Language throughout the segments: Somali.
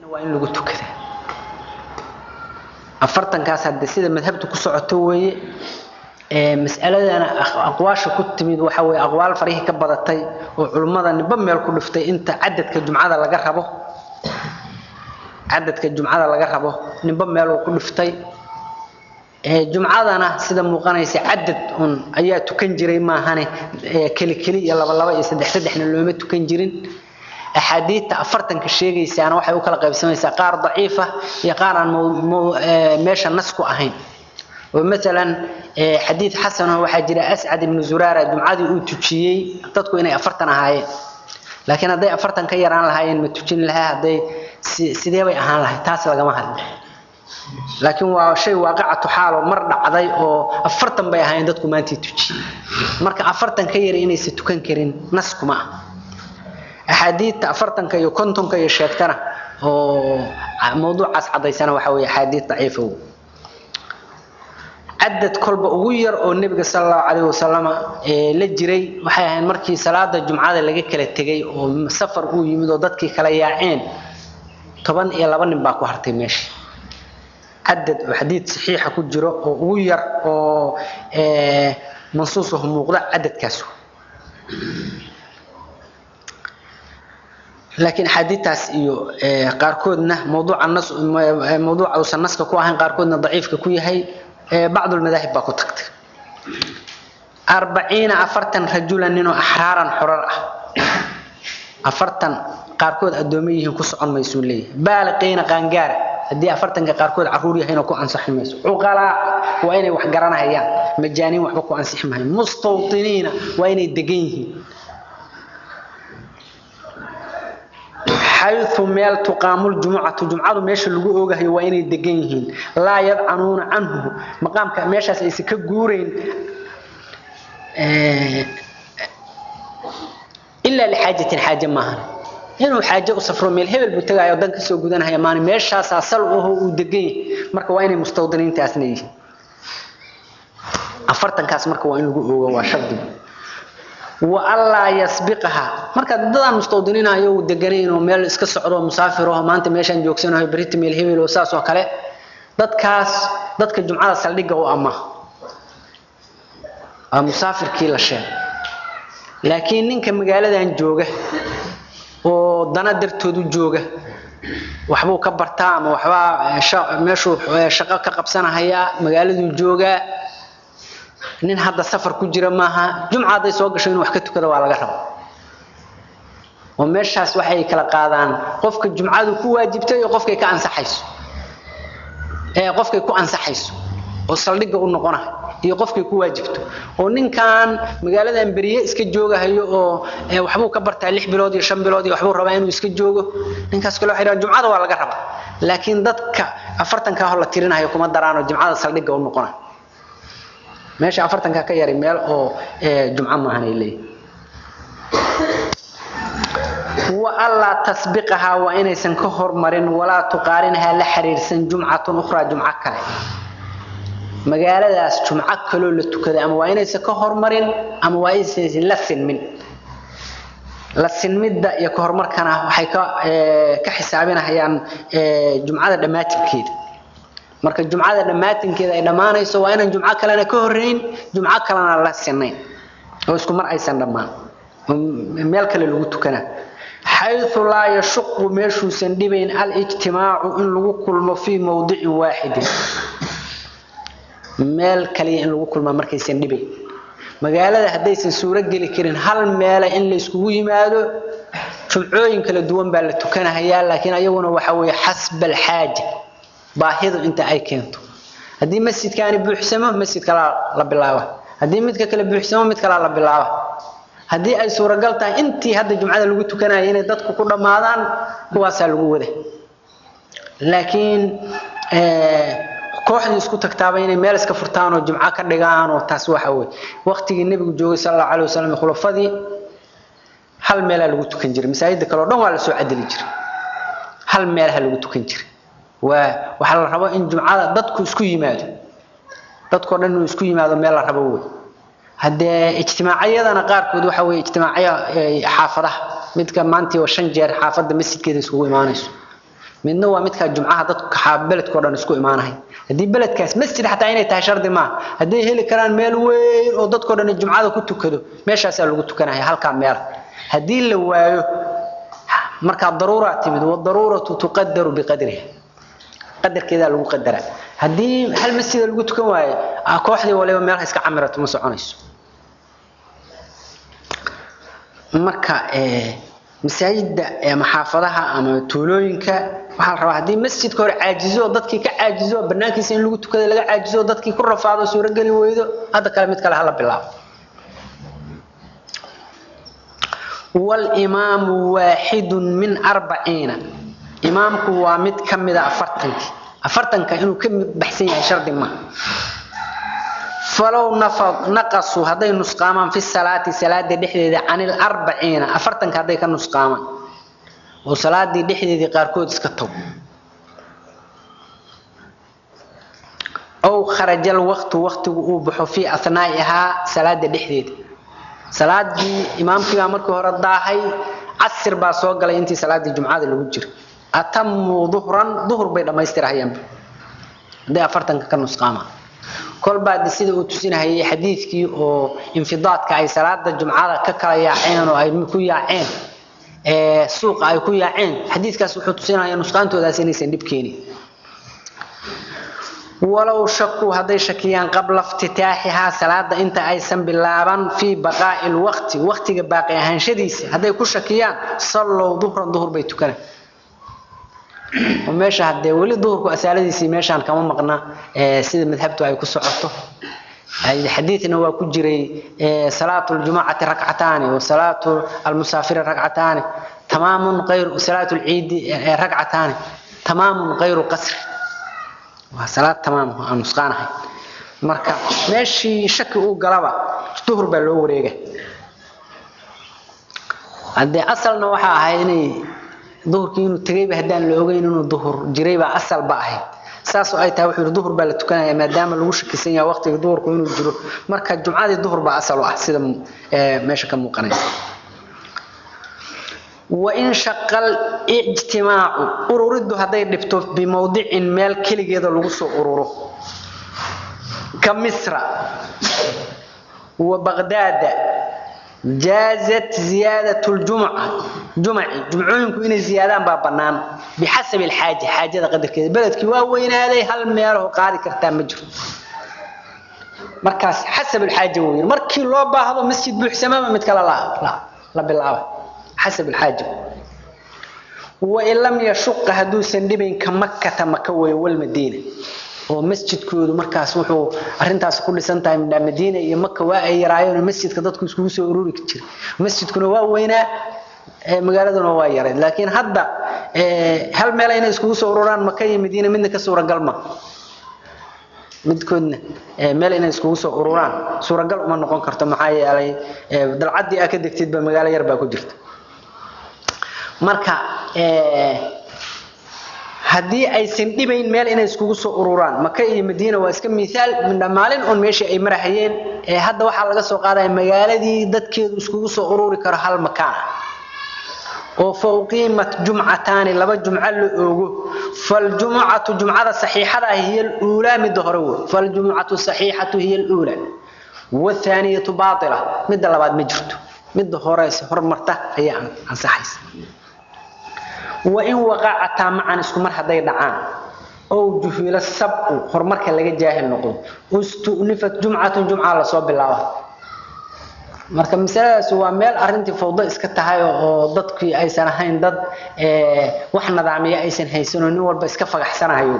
waa in lagu tukadaa afartankaas hadde sida madhabta ku socoto weeye mas'aladana aqwaasha ku timid waxa weeye aqwaal farihii ka badatay oo culummada ninba meel ku dhiftay inta cadadka jumcada laga rabo cadadka jumcada laga rabo ninba meel uu ku dhiftay jumcadana sida muuqanaysa cadad un ayaa tukan jiray maahane keli keli iyo laba laba iyo saddex saddexna looma tukan jirin axaadiidta afartanka sheegaysaana waxay u kala qaybsamaysaa qaar daciifa iyo qaar aan meesha nas ku ahayn oo maalan xadiid xasanoo waxaa jira ascad ibnu zuraara jumcadii uu tujiyey dadku inay afartan ahaayeen laakiin hadday afartan ka yaraan lahaayeen ma tujin lahaa hadday sidee bay ahaan lahayd taas lagama hadlo laakiin waa shay waaqicatu xaaloo mar dhacday oo afartan bay ahaayeen dadku maantii tujiyey marka afartan ka yari inaysa tukan karin nas kuma ah axaadiidta afartanka iyo kontonka iyo sheegtana oo mawduucaas cadaysana waxa weeye axaadiid daciifa wey cadad kolba ugu yar oo nebiga sala allahu calayhi wasalama la jiray waxay ahayd markii salaada jumcada laga kala tegay oo safar uu yimid oo dadkii kala yaaceen toban iyo laba nin baa ku hartay meesha cadad oo xadiid saxiixa ku jiro oo ugu yar oo mansuusahu muuqda cadadkaas laakiin axaadiidtaas iyo qaarkoodna mawduuca nas mawduuca uusan naska ku ahayn qaarkoodna daciifka ku yahay bacd lmadaahib baa ku tagtay arbaciina afartan rajulan ninoo axraaran xorar ah afartan qaarkood addoomo yihiin ku socon maysuu leeyahay baaliqiina qaangaara haddii afartanka qaarkood caruur yahaynoo ku ansixi mayso cuqalaa waa inay wax garanahayaan majaaniin waxba ku ansixi mahayo mustawtiniina waa inay degan yihiin xayu meel tuqaamu ljumucatu jumcadu meesha lagu oogahayo waa inay degan yihiin laa yadcanuuna canhu maqaamka meeshaas aysan ka guurayn ilaa lixaajatin xaaje maahan inuu xaaje u safro meel hebel buu tagayo dan kasoo gudanahaya maani meeshaasaa sal aho uu degan yahay marka waa inay mustawdiniintaasna yihiin afartankaas marka waa in lagu oogo waa shardigu waanlaa yasbiqaha marka dadaan mustawdiniinayo uu deganayn oo meel iska socdo musaafir oo maanta meeshaan joogsanayo berita meel hebel oo saas oo kale dadkaas dadka jumcada saldhigga u ama waa musaafirkii la sheegay laakiin ninka magaaladan jooga oo dana dartoodu jooga waxbuu ka bartaa ama waxbaa meeshuu shaqo ka qabsanahayaa magaaladuu joogaa nin hadda safar ku jira maaha jumca hadday soo gasho inuu wax ka tukado waa laga raba oo meeshaas waxay kala qaadaan qofka jumcadu ku waajibtay iyo qofkay ka ansaxayso ee qofkay ku ansaxayso oo saldhigga u noqonayo iyo qofkay ku waajibto oo ninkan magaaladan beriye iska joogahayo oo waxbuu ka bartaa lix bilood iyo shan bilood iyo waxbuu rabaa inuu iska joogo ninkaas kale waxay dhahaan jumcada waa laga rabaa laakiin dadka afartanka hor la tirinayo kuma daraano jumcada saldhigga u noqonayo meesha afartanka ka yari meel oo jumco maahan ay leeyihin wa allaa tasbiqahaa waa inaysan ka hormarin walaa tuqaarinhaa la xiriirsan jumcatun ukhraa jumco kale magaaladaas jumco kaloo la tukaday ama waa inaysan ka hormarin ama waa inaysan la sinmin la sinmidda iyo ka hormarkana waxay ka ka xisaabinahayaan jumcada dhammaatinkeeda marka jumcada dhammaatinkeeda ay dhammaanayso waa inaan jumco kalena ka horrayn jumco kalena la sinayn oo isku mar aysan dhammaan meel kale lagu tukanaa xayu laa yashuqu meeshuusan dhibayn alijtimaacu in lagu kulmo fii mowdicin waaxidin meel kaliya in lagu kulmaa markaysan dhibayn magaalada haddaysan suuro geli karin hal meele in la iskugu yimaado jumcooyin kala duwan baa la tukanahayaa laakiin ayaguna waxa weeye xasba alxaaja baahidu inta ay keento haddii masjidkaani buuxsamo masjid kalaa la bilaaba haddii midka kale buuxsamo mid kalaa la bilaaba haddii ay suuragal tahay intii hadda jumcada lagu tukanaya inay dadku ku dhammaadaan kuwaasaa lagu wada laakiin kooxdii isku tagtaaba inay meel iska furtaan oo jumco ka dhigaan oo taas waxa weye waqtigii nebigu joogay sal allahu alay wasalam khulafadii hal meelaa lagu tukan jiray masaajida kale oo dhan waa la soo cadeli jiray hal meelaha lagu tukan jiray waa waxaa la rabo in jumcada dadku isku yimaado dadkoo dhan inuu isku yimaado meel la rabo wey haddee ijtimaacyadana qaarkood waxa weye ijtimaacyo xaafadaha midka maantii oo shan jeer xaafadda masjidkeeda iskugu imaanayso midna waa midka jumcaha dadka beledkoo dhan isku imaanahay haddii beledkaas masjid xataa inay tahay shardi maaha hadday heli karaan meel weyn oo dadkoo dhan jumcada ku tukado meeshaasaa lagu tukanaya halkaa meel haddii la waayo markaa daruura timid wadaruuratu tuqadaru biqadriha qadarkeedaa lagu qadaraa haddii hal masjida lagu tukan waayo kooxdii waliba meelha iska camirato ma soconayso marka masaajidda ama xaafadaha ama tuulooyinka waxaa la rabaa haddii masjidka hore caajizo dadkii ka caajizo banaankiisa in lagu tukada laga caajizo dadkii ku rafaado suurogeli weydo hadda kale mid kale hala bilaabo walimaamu waaxidun min arbaciina imaamku waa mid ka mida afartankii afartanka inuu ka baxsan yahay shardi ma falow naqasuu hadday nusqaamaan fi salaati salaada dhexdeeda can ilarbaciina afartanka hadday ka nusqaamaan oo salaadii dhexdeedii qaarkood iska tago ow kharaja alwaqtu waqtigu uu baxo fii ahnaa'ihaa salaada dhexdeeda salaadii imaamkiibaa markii hore daahay casir baa soo galay intii salaadii jumcada lagu jira atamuu duhran duhur bay dhammaystirahayaanba hadday afartanka ka nusqaamaan kolbaa sida uu tusinahayay xadiidkii oo infidaadka ay salaada jumcada ka kala yaaceen oo ay ku yaaceen suuqa ay ku yaaceen xadiidkaas wuxuu tusinaya nusqaantoodaas inaysan dhib keenin walow shakuu hadday shakiyaan qabla iftitaaxihaa salaada inta aysan bilaaban fii baqaa'i lwaqti waqtiga baaqi ahaanshadiisa hadday ku shakiyaan sallow duhran duhur bay tukanaan oo meesha hadee weli duhurku asaaladiisii meeshaan kama maqna sida madhabtu ay ku socoto xadiidna waa ku jiray salaatu ljumacati rakcataani wa salaatu almusaafiri rakcataani tamaamun ayr salaatu lciidi rakcataani tamaamun kayru qasri waa salaad tamaam aan nusqaanahay marka meeshii shaki uu galaba duhur baa loo wareega haddee asalna waxaa ahayd inay duhurkii inuu tegayba haddaan la ogeyn inuu duhur jiraybaa asalba ahayd saasoo ay tahay wuxuu yidhi duhur baa la tukanaya maadaama lagu shakisan yahay waqtiga duhurku inuu jiro marka jumcadii duhur baa asal u ah sida meesha ka muuqanaysa wain shaqal ijtimaacu ururiddu hadday dhibto bimowdicin meel keligeeda lagu soo ururo ka misra wa baqdaada jaazat ziyaadat ljumca jumaci jumcooyinku inay ziyaadaan baa bannaan bixasabi alxaaja xaajada qadarkeeda beledkii waa weynaaday hal meelaho qaadi kartaa ma jiro markaas xasab alxaaja weyn markii loo baahdo masjid buuxsamama mid kale la bilaaba xasab alxaaja wain lam yashuqa hadduusan dhibayn ka makkata maka weeye walmadiina oo masjidkoodu markaas wuxuu arintaas ku dhisan tahay midhaa madiina iyo maka waa ay yaraayeen masjidka dadku iskugu soo ururi jira masjidkuna waa weynaa magaaladuna waa yarayd laakiin hadda hal meel inay iskugu soo ururaan maka iyo madiina midna ka suuragal ma midkoodna meel inay iskugu soo ururaan suuragal uma noqon karto maxaa yeelay dalcaddii aa ka degtidba magaalo yar baa ku jirta marka haddii aysan dhibayn meel inay iskugu soo ururaan maka iyo madiina waa iska miaal midha maalin un meeshii ay marahayeen hadda waxaa laga soo qaadaya magaaladii dadkeedu iskugu soo ururi karo hal makaan oo fa uqiimat jumcataani laba jumco la oogo faljumucatu jumcada saxiixada ah hiya luulaa midda hore wey faljumucatu saxiixatu hiya luula wathaaniyatu baaila midda labaad ma jirto midda horeyse hormarta ayaa ansaxaysa wain waqacataa macan isku mar hadday dhacaan ow juhila sabqu horumarka laga jaahil noqdo ustunifat jumcatun jumca lasoo bilaaba marka masaladaas waa meel arintii fawdo iska tahay oo dadkii aysan ahayn dad wax nidaamiya aysan haysanoo nin walba iska fagaxsanahayo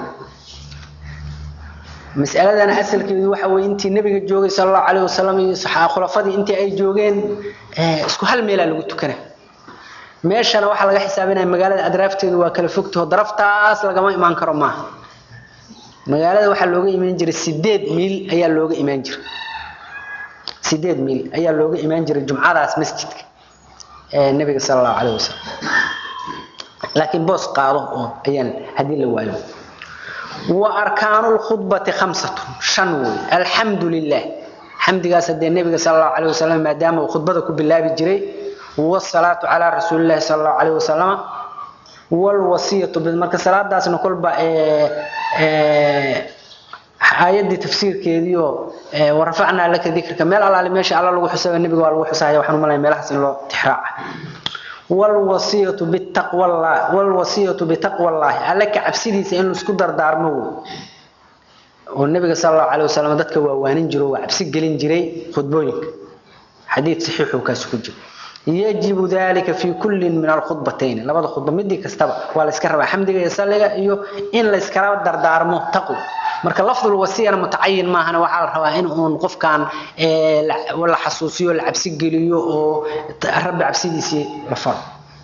masaladan asalkeedu waxa weye intii nabiga joogay sal allahu calayh wasalam iyo khulafadii intii ay joogeen isku hal meelaa lagu tukana meeshana waxaa laga xisaabinaya magaalada adraafteedu waa kala fogtaho daraftaas lagama imaan karo maaha magaalada waxaa looga imaan jiray sideed miil ayaa looga imaan jiray sideed miil ayaa looga imaan jiray jumcadaas masjidka ee nabiga sala allahu calayh wasalam laakiin boos qaado oo ayaan haddii la waayo wa arkaanu lkhudbati khamsatun shan wey alxamdu lilah xamdigaas haddee nabiga sala allahu calayh wasalam maadaama uu khudbada ku bilaabi jiray والصلاة على رسول الله صلى الله عليه وسلم walwasiyatu marka salaadaasna kolba aayadii tafsiirkeediio warafacnaa laka dikrka meel alaali meesha alla lagu xusaba nebiga waa lagu xusaya waxaan umalaya meelahaas in loo tixraaca walwasiyatu bitaqwallah walwasiyatu bitaqwallaahi alle ka cabsidiisa in laisku dardaarmo wey oo nabiga sal allahu calay wasalam dadka waa waanin jiro waa cabsi gelin jiray khudbooyinka xadiid saxiixuu kaasi ku jira yajibu dalika fi kullin min alkhudbatayn labada khudba midii kastaba waa la iska rabaa xamdiga iyo salliga iyo in la iskala dardaarmo taqwa marka lafdul wasiyana mutacayin maahana waxaa la rabaa in uun qofkan la xasuusiyo la cabsi geliyo oo rabbi cabsidiisii la faro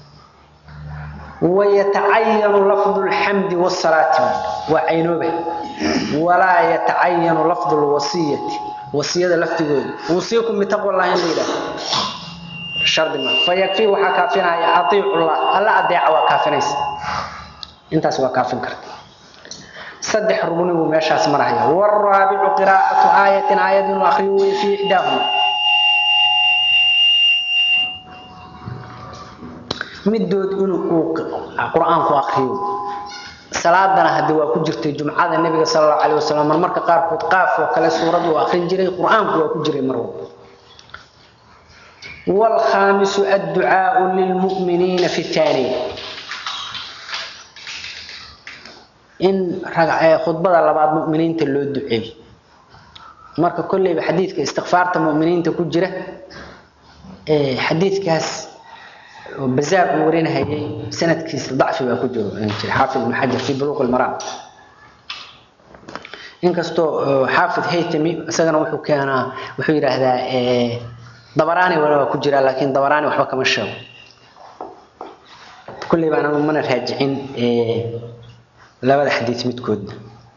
ويتعين لفظ الحمد والصلاة وعينوبه ولا يتعين لفظ الوصية وصية لفظ وصيكم بتقوى الله إن لله شرط ما فيكفي وحا كافينا أطيع الله ألا أدعى وكافنيس انت سوى كافن كرت صدح ربني وماشا اسمرها والرابع قراءة آية آية وأخيوه في إحداهما midood inuu qur-aanku akriyo salaadana hadii waa ku jirtay jumcada nabiga sallallahu alayhi wasallam marka qaarkood qaaf oo kale suurad uu akhrin jiray qur-aanku waa ku jiray mar walba wal khamisu ad-du'a lil mu'minina fi thani in ragcay khudbada labaad mu'miniinta loo duceeyo marka kullayba xadiidka istighfaarta mu'miniinta ku jira ee xadiidkaas بزاف ورين هي سنة كيس ضعف بأكوجو حافظ ابن حجر في بلوغ المرام إنكستو حافظ هيتمي سجن وحو كان وحو هذا دبراني ولا كجرا لكن دبراني وحبا كما شاو كل ما أنا من راجعين لا بد حديث متكود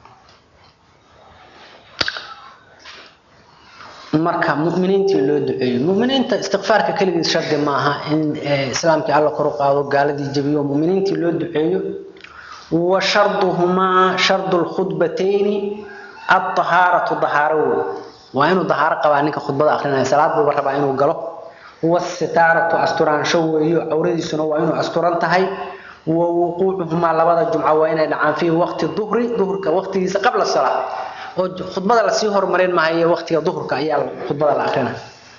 marka mu'miniintii loo duceeyo mu'miniinta istighfaarka kaligiis shardi maaha in islaamkii alla kor u qaado gaaladii jabiyo mu'miniintii loo duceeyo wa sharduhuma shardul khudbatayni at-taharatu taharo waa inuu taharo qabaa ninka khudbada akhrinayo salaad buu rabaa inuu galo was-sitaratu asturaansho weeyo awradiisuna waa inuu asturan tahay wa wuquucuhuma labada jumca waa inay dhacaan fi waqti dhuhri dhuhrka waqtigiisa qabla salaad oo khudbada la sii horumarin maayo waqtiga duhurka ayaa khudbada la akhrina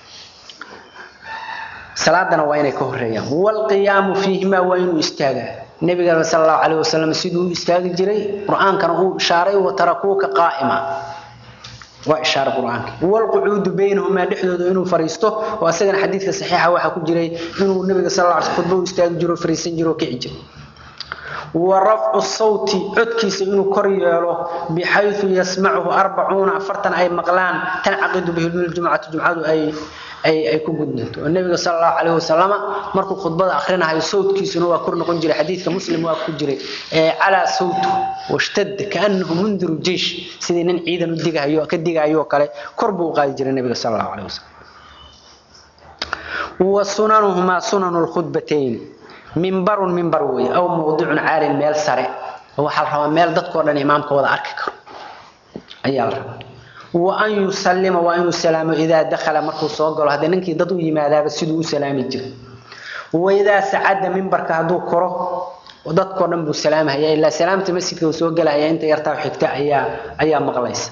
salaadana waa inay ka horeeyaan wal qiyaamu fiihima waa inuu istaagaa nabiga sallallahu alayhi wasallam siduu istaagi jiray quraankana uu ishaaray wa tarakuuka qaa'ima waa ishaara quraanka wal qu'ud baynahuma dhexdooda inuu fariisto oo asagana xadiidka saxiixa waxa ku jiray inuu nabiga sallallahu alayhi wasallam khudbada istaagi jiro fariisan jiro kici jiray ورفع الصوت عدكيس إنه كريالو بحيث يسمعه أربعون أفرتا أي مقلان تنعقد به الجمعة الجمعة أي أي أي كجدنت النبي صلى الله عليه وسلم مركو خطبة آخرنا هاي صوت كيس إنه كرنا كنجري حديث كمسلم وكجري على صوته واشتد كأنه منذر الجيش سيدنا عيدا نديقها يو كديقها يو كله كربو قايجر النبي صلى الله عليه وسلم وسننهما سنن الخطبتين منبر منبر وي او موضوع عالي ميل سري waxa la rabaa meel dadkoo dhan imaamka wada arki karo ayaa la rabaa wa an yusallima wa an yusallama idha dakhala markuu soo galo hadii ninkii dad u yimaadaaba siduu u salaami jiray wa idha sa'ada minbarka haduu koro dadkoo dhan buu salaamaya ilaa salaamta masjidka uu soo galaya inta yartaa xigta ayaa ayaa maqlaysa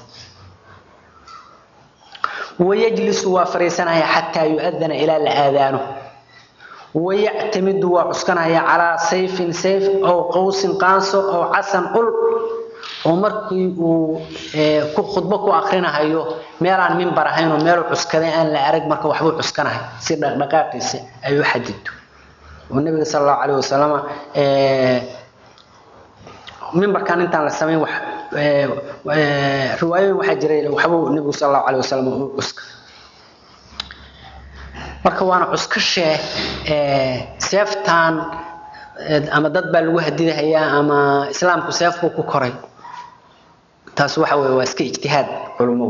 ويجلس وفريسنا حتى يؤذن إلى الآذان ويعتمد وعسكنها على سيف سيف أو قوس قانص أو عسن قل ومركي ku khudbo ku akhrinahayo meel aan minbar ahayn oo meel cuskaday aan la arag marka waxbuu cuskanahay si dhaqdhaqaaqiisa ayuu xadido oo nabiga sallallahu alayhi wasallam ee minbarkan intaan la sameyn wax riwaayo waxa jiray waxbuu nabiga sallallahu alayhi wasallam uu cuska marka waana cuskashee ee seeftan ama dad baa lagu hadidahayaa ama islaamku seef buu ku koray taas waxa weeye waa iska ijtihaad culummo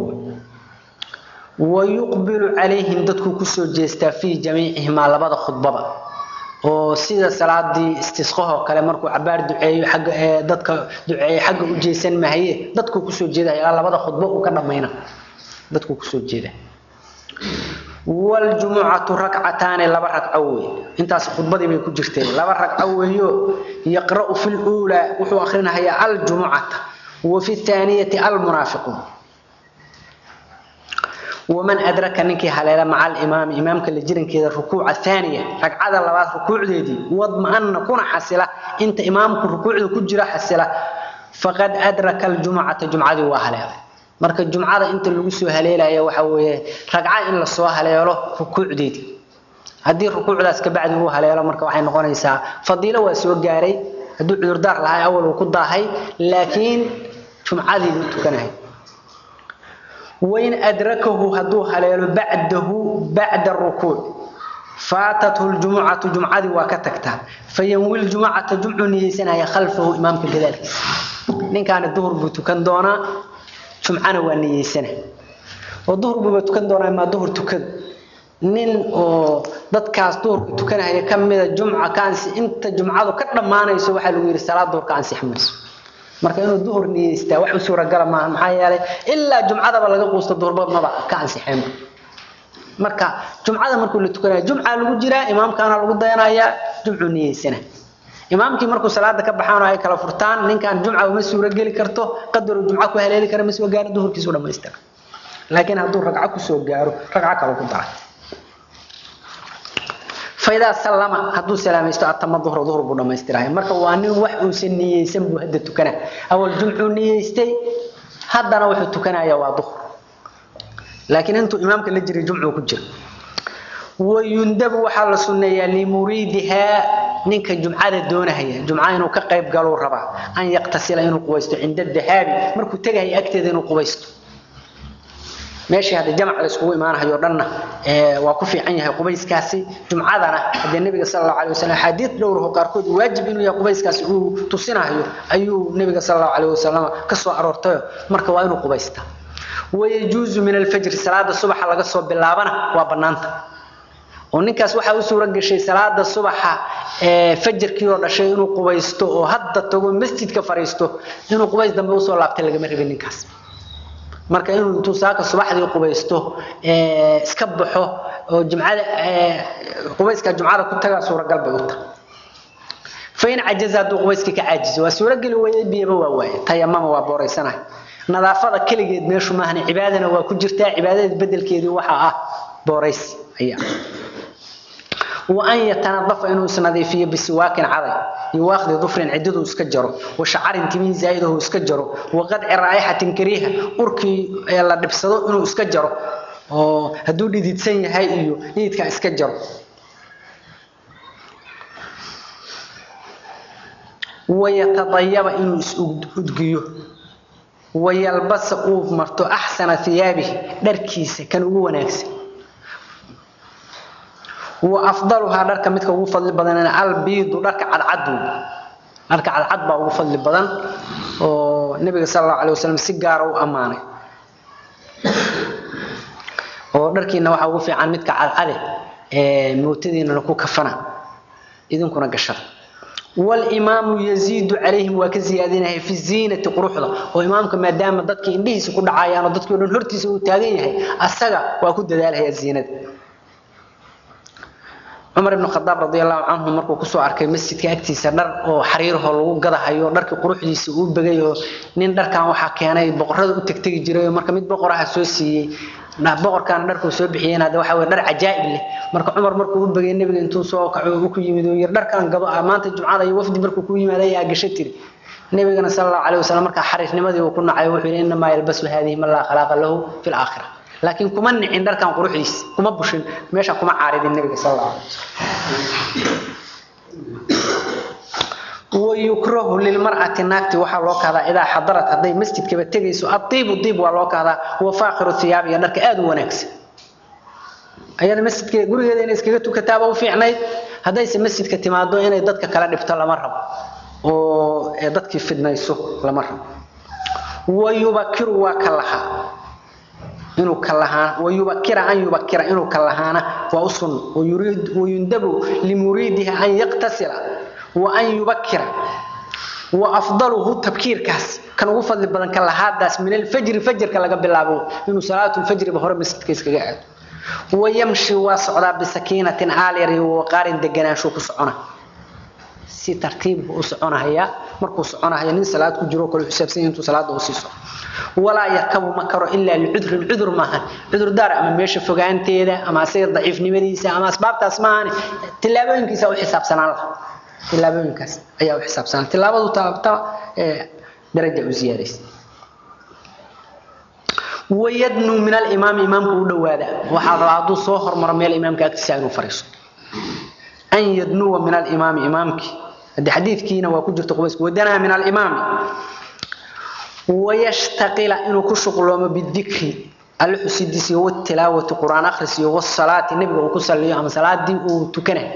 ويقبل عليهم dadku ku soo jeestaa fi jamiicihima labada khudbaba oo sida salaadii istisqaha kale markuu cabaar duceeyo xagga dadka duceeyo xagga u jeesan mahaye dadku ku soo jeedaa labada khudbo uu ka dhameeyna dadku ku soo jeedaa waljumucatu rakcataani laba ragco weeye intaas khudbadii bay ku jirteen laba ragco weeyo yaqra'u fi luulaa wuxuu akrinahayaa aljumucata wa fi thaaniyati almunaafiquun waman adraka ninkii haleela maca alimaami imaamka la jirankeeda rukuuca thaaniya ragcada labaad rukuucdeedii wadma'ana kuna xasila inta imaamku rukuucda ku jira xasila faqad adraka aljumucata jumcadii waa haleelay marka jumcada inta lagu soo haleelaya waxa weeye ragca in lasoo haleelo rukuucdeedii haddii rukuucdaas ka bacdi uu haleelo marka waxay noqonaysaa fadiilo waa soo gaaray hadduu cudurdaar lahay awal uu ku daahay laakiin jumcadii buu tukanahay wain adrakahu hadduu haleelo bacdahu bacda rukuuc faatathu ljumucatu jumcadii waa ka tagtaa fayanwi ljumucata jumcuu niyeysanaya khalfahu imaamka gadaalkiisa ninkaani duhur buu tukan doonaa jumcana waa niyeysana oo duhur buuba tukan doonaa maa duhur tukada nin oo dadkaas duhurka tukanaya ka mida jumca ka ansi inta jumcadu ka dhammaanayso waxaa lagu yidhi salaad duhur ka ansix mayso marka inuu duhur niyeystaa wax u suuragala maaha maxaa yeelay ilaa jumcadaba laga quusto duhurba maba ka ansixeen marka jumcada markuu la tukanaya jumca lagu jiraa imaamkaana lagu dayanayaa jumcuu niyeysana imaamkii markuu salaada ka baxaan oo ay kala furtaan ninkan jumca uma suuro geli karto qadaruu jumca ku haleeli kara ma soo gaaro duhurkiisu dhamaystira laakiin hadduu ragco kusoo gaaro ragco kale ku dara faidaa sallama hadduu salaamaysto atama duhra duhur buu dhammaystirahay marka waa nin wax uusan niyeysan buu hadda tukana awal jumcuu niyeystay haddana wuxuu tukanaya waa duhur laakiin intuu imaamka la jiray jumcuu ku jira wayundabu waxaa la sunneeyaa limuriidihaa ninka jumcada doonahaya jumca inuu ka qayb galuu rabaa an yaqtasila inuu qubaysto cinda dahaabi markuu tegahaya agteeda inuu qubaysto meeshii hadda jamac la iskugu imaanahayo dhanna waa ku fiican yahay qubayskaasi jumcadana haddee nebiga sala allahu alay wasalam axaadiid dhowraho qaarkood waajib inuu yahay qubayskaasi uu tusinahayo ayuu nebiga sala allahu alayh wasalam ka soo aroortayo marka waa inuu qubaystaa wayajuuzu min alfajri salaada subaxa laga soo bilaabana waa bannaanta oo ninkaas waxaa u suura gashay salaada subaxa fajarkii oo dhashay inuu qubaysto oo hadda tago masjidka fariisto inuu qubays dambe usoo laabtay lagama rabin ninkaas marka inuu intuu saaka subaxdii qubaysto iska baxo oo jumcada qubayska jumcada ku tagaa suuragal bay u tahay fain cajaza hadduu qubayskii ka caajiso waa suurageli weeye biyaba waa waaye tayamama waa booraysanahay nadaafada keligeed meeshu maahane cibaadana waa ku jirtaa cibaadada bedelkeedii waxaa ah boorays ayaa وأن يتنظف إنه سنظيفية بسواك عضي يواخذ ظفر عدده اسكجره وشعر تمين زايده اسكجره وقدع رائحة كريهة أركي يلا دبسده إنه اسكجره هدو دي تسني هاي إيو يدك اسكجره ويتطيب إنه اسكجيه ويلبس أوف مرتو أحسن ثيابه دركيسة كان هو ناكسه وافضلها دارك midka ugu fadli badan albiid dharka cadcad dharka cadcad baa ugu fadli badan oo nabiga sallallahu alayhi wasallam si gaar ah u amaanay oo dharkiina waxa ugu fiican midka cadcad ee mootadiina ku kafana idinkuna gashada والإمام يزيد عليهم وكزيادنا في الزينة قروحنا وإمامك ما دام ضدك إنديه سكون عيان ضدك يقولون هرتي سوى تاغيه السجا وكد ذلك هي الزينة cumar ibn khadaab radiallahu canhu markuu kusoo arkay masjidka agtiisa dhar oo xariirho lagu gadahayo dharkii quruxdiisa uu begay oo nin dharkan waxaa keenay boqorada u tegtegi jiray marka mid boqoraha soo siiyey boqorkan dharkuu soo bixiyeen hadda waxa weye dhar cajaa'ib leh marka cumar markuu u begay nebiga intuu soo kaco uu ku yimid oo yir dharkan gado ah maanta jumcada iyo wafdi markuu ku yimaaday yaa gasho tiri nebigana sala allahu calayhi wasalam markaa xariirnimadii uu ku nacay wuxuu yidhi innamaa yalbasu haadihi man laa khalaaqa lahu fi laakhira laakiin kuma nicin dharkan quruxdiisa kuma bushin meesha kuma caaridin nabiga sal alla wayukrahu lilmar'ati naagti waxaa loo kahdaa idaa xadarat hadday masjidkaba tegayso adiibu diib waa loo kahdaa wa faakhiru thiyaab iyo dharka aada u wanaagsan ayada masjidka gurigeeda inay iskaga tukataaba u fiicnayd haddayse masjidka timaado inay dadka kala dhibto lama rabo oo dadkii fidnayso lama rabo wayubakiru waa ka lahaa inuu kalahaan wayubakira an yubakira inuu kalahaana waa u sunno wayundabu limuriidiha an yaqtasila wa an yubakira wa afdaluhu tabkiirkaas kan ugu fadli badan ka lahaadaas min alfajri fajrka laga bilaabo inuu salaatu lfajriba hore masjidka iskaga aado wayamshi waa socdaa bisakiinatin aalyar iyo waqaarin deganaansho ku socona si tartiib u soconaya markuu soconaya nin salaad ku jiro kale xisaabsan intuu salaada u siiso walaa yarkabu ma karo ilaa licudrin cudur maahan cudur daar ama meesha fogaanteeda ama asaga daciifnimadiisa ama asbaabtaas maahan tilaabooyinkiisa u xisaabsanaan laha tilaabooyinkaas ayaa u xisaabsanaan tilaabadu taabta daraja u ziyaadaysa wayadnuu min alimaami imaamku u dhowaada waxaa rabaa hadduu soo hormaro meel imaamka agtiisa inuu fariiso an yadnuwa min alimaami imaamkii hadde xadiidkiina waa ku jirta qubaysku wadanaa min alimaami wayashtaqila inuu ku shuqloomo bidikri alle xusidiisa iyo watilaawati quraan akhris iyo wasalaati nebiga uu ku saliyo ama salaadii uu tukanayo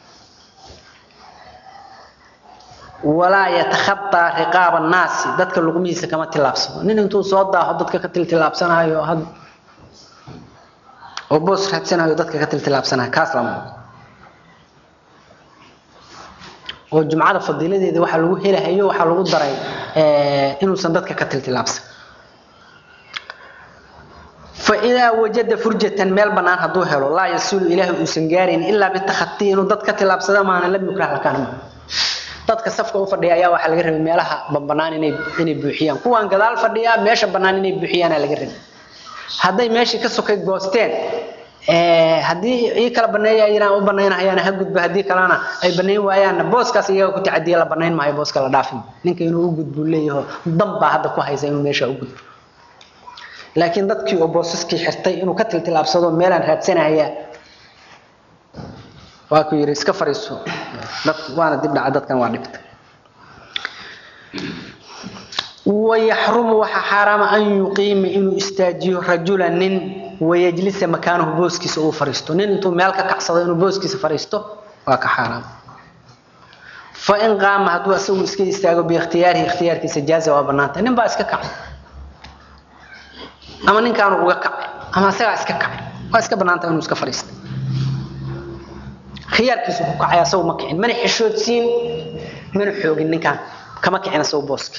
walaa yatakhadaa riqaaba annaasi dadka luqmihiisa kama tillaabsado nin intuu soo daaho dadka ka tiltilaabsanayo oo boos raadsanayo dadka ka tiltilaabsanayo kaas lama oo jumcada fadiiladeeda waxaa lagu helahayo waxaa lagu daray inuusan dadka ka tiltilaabsan faidaa wajada furjatan meel bannaan hadduu helo laa yasilu ilaahi uusan gaarayn ilaa bitakhatii inuu dad ka tilaabsada maana lam yukrah lakaan dadka safka u fadhiya ayaa waxaa laga rabay meelaha bannaan inay inay buuxiyaan kuwaan gadaal fadhiyaa meesha bannaan inay buuxiyaana laga rabay hadday meeshii ka sokay goosteen haddii ii kala baneeya yiraan u banaynahayaana ha gudbo haddii kalena ay banayn waayaanna booskaas iyaga ku tacadiya la banayn maayo booska la dhaafin ninka inuu u gudbu leeyaho dan baa hadda ku haysa inuu meesha u gudbo laakiin dadkii oo boosaskii xirtay inuu ka tiltilaabsado meelaan raadsanaya waa ku yidhi iska fariiso dad waana dib dhaca dadkan waa dhibta wayaxrumu waxaa xaaraama an yuqiima inuu istaajiyo rajula nin wayajlisa makaanahu booskiisa uu fariisto nin intuu meel ka kacsado inuu booskiisa fariisto waa ka xaaraam fain qaama hadduu asagu iska istaago biikhtiyaarihi ikhtiyaarkiisa jaaza waa banaanta nin baa iska kacay ama ninkaanu uga kacay ama asagaa iska kacay waa iska banaanta inuu iska fariista khiyaarkiisu ku kacay asagu ma kicin mana xishoodsiin mana xoogin ninkaan kama kicin asagu booski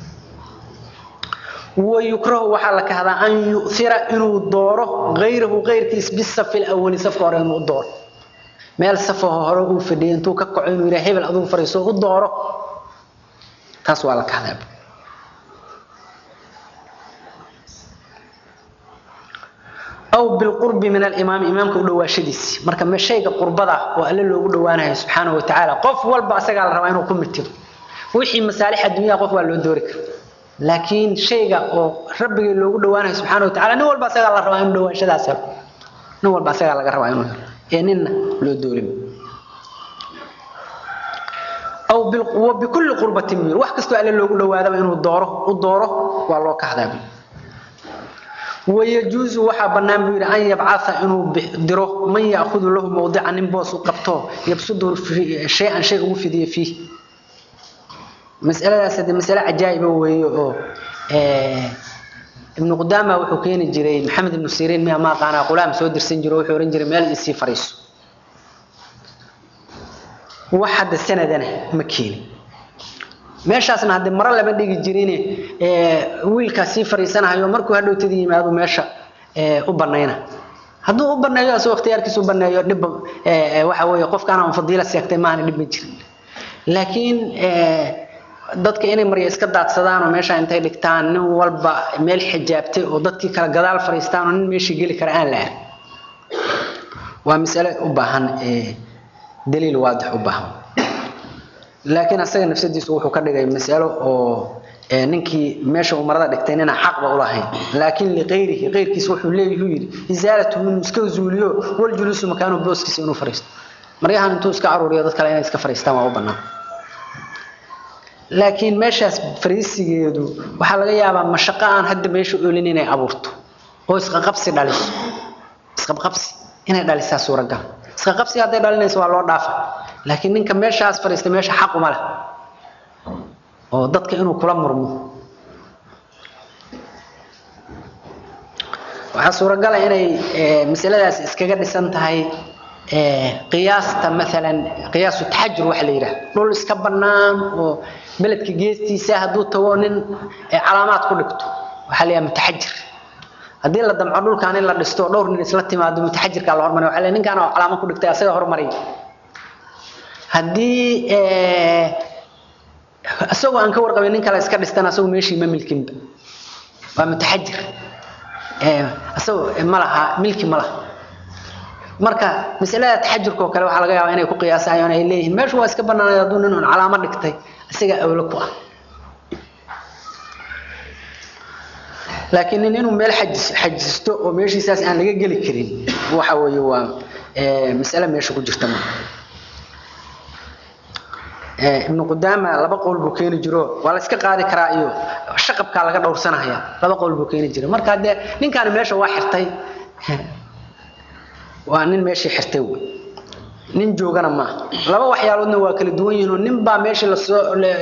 wayukrahu waxaa la kahdaa an yu'thira inuu dooro gayrahu gayrkiis bisafi lawali safka hore inuu dooro meel safaho hore uu fadhiyay intuu ka kaco inuu yidhaha hebel adugu fariiso u dooro taas waa la kahdaa aw bilqurbi min alimaami imaamka u dhawaashadiisi marka ma shayga qurbada oo alle loogu dhawaanayo subxaanahu watacaala qof walba asagaa la rabaa inuu ku mitido wixii masaalix adduunyada qof waa loo doori kara laakiin shayga oo rabbigii loogu dhawaanayo subxaanahu watacaala nin walba asagaa la rabaa inuu dhawaashadaas helo nin walba asagaa laga rabaa inuu helo ee ninna loo doorima aw bikulli qurbatin buu wax kastoo alle loogu dhawaadaba inuu dooro u dooro waa loo kahdaa buu ويجوز waxa banaan buu yiri an yabcaatha inuu diro man yaakhudhu lahu mawdi'an in boos u qabto yabsudu shay'an shay ugu fidiyo fi mas'aladaas hada mas'ala ajaayib weeyo oo ee ibn qudama wuxuu keeni jiray maxamed ibn sirin ma ma qaana qulaam soo dirsan jiray wuxuu oran jiray meel isii fariiso waxada sanadana ma keeni meeshaasna hadde maro lama dhigi jirin wiilkaas sii fariisanahayo markuu hadhowtadii yimaado meesha u banayna hadduu u baneeyo asagoo ikhtiyaarkiisa u baneeyo dhib waxa weeye qofkaan aan fadiila seegtay maana dhib ma jirin laakiin dadka inay marya iska daadsadaan oo meesha intay dhigtaan nin walba meel xijaabtay oo dadkii kala gadaal fariistaan oo nin meeshii geli kara aan la arkin waa mas'ale u baahan daliil waadix u baahan laakiin asaga nafsadiisu wuxuu ka dhigay mas'alo oo ninkii meesha uu marada dhigtay inaan xaqba u lahayn laakiin liqayrihi qayrkiisa wuxuu leeyahay yiri izaalatu min iska zuuliyo wal julusu makaanu booskiisa inuu fariisto maryahan intuu iska aruuriyo dad kale inay iska fariistaan waa u bannaan laakiin meeshaas fariisigeedu waxaa laga yaabaa mashaqo aan hadda meesha oolin inay abuurto oo isqaqabsi dhaliso isqabqabsi inay dhalisaa suuragal isqaqabsi hadday dhalinayso waa loo dhaafa laakiin ninka meeshaas fariistay meesha xaq uma leh oo dadka inuu kula murmo waxaa suuragala inay masaladaas iskaga dhisan tahay qiyaasta maalan qiyaasu taxajur waxa la yidhaha dhul iska bannaan oo beledka geestiisa hadduu tago nin calaamaad ku dhigto waxaa la yidhaha mutaxajir haddii la damco dhulkaan in la dhisto dhowr nin isla timaado mutaxajirkaa la hormariya waxaa ninkaan oo calaamo ku dhigtay asaga hormariya haddii isagoo aan ka warqabin nin kale iska dhistan asagu meeshii ma milkinba waa mutaxajir isagoo ma laha milki ma laha marka masalada taxajurka oo kale waxaa laga yaabaa inay ku qiyaasayaan ay leeyihiin meeshu waa iska banaanay hadduu nin un calaamo dhigtay isaga awlo ku ah laakiin nin inuu meel xajisto oo meeshiisaas aan laga geli karin waxa weeye waa masale meesha ku jirta marka ibnu qudaama laba qowl buu keeni jiro waa la iska qaadi karaa iyo shaqabkaa laga dhowrsanaya laba qowl buu keeni jira marka dee ninkaani meesha waa xirtay waa nin meeshii xirtay wey nin joogana maaha laba waxyaaloodna waa kala duwan yihiin oo nin baa meeshii lasoo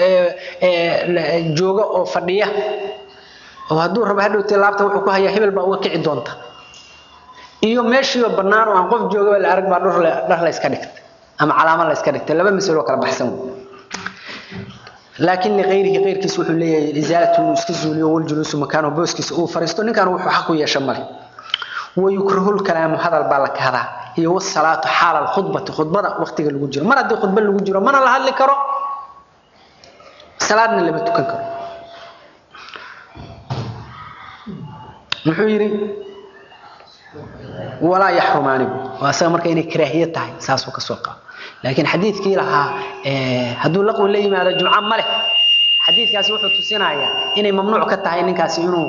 jooga oo fadhiya oo hadduu rabo hadhowtee laabta wuxuu ku hayaa hebel baa uga kici doonta iyo meeshiioo bannaan oo aan qof joogaba la arag baa dhar la iska dhigtay ama calaamo la iska dhigtay laba masalo kala baxsan wey laakiin liqayrihi qayrkiis wuxuu leeyahay isaalatu inuu iska zuuliyo waljuluusu makaanahu booskiisa uu fariisto ninkan wuxuu xaq u yeesha male wayukrahu lkalaamu hadal baa la kahdaa iyo wasalaatu xaala alkhudbati khudbada waqtiga lagu jiro mar haddii khudba lagu jiro mana la hadli karo salaadna lama tukan karo muxuu yidhi walaa yaxrumaani waa asaga marka inay karaahiye tahay saasuu kasoo qaado laakiin xadiidkii lahaa hadduu laqwi la yimaado jumco ma leh xadiidkaasi wuxuu tusinayaa inay mamnuuc ka tahay ninkaasi inuu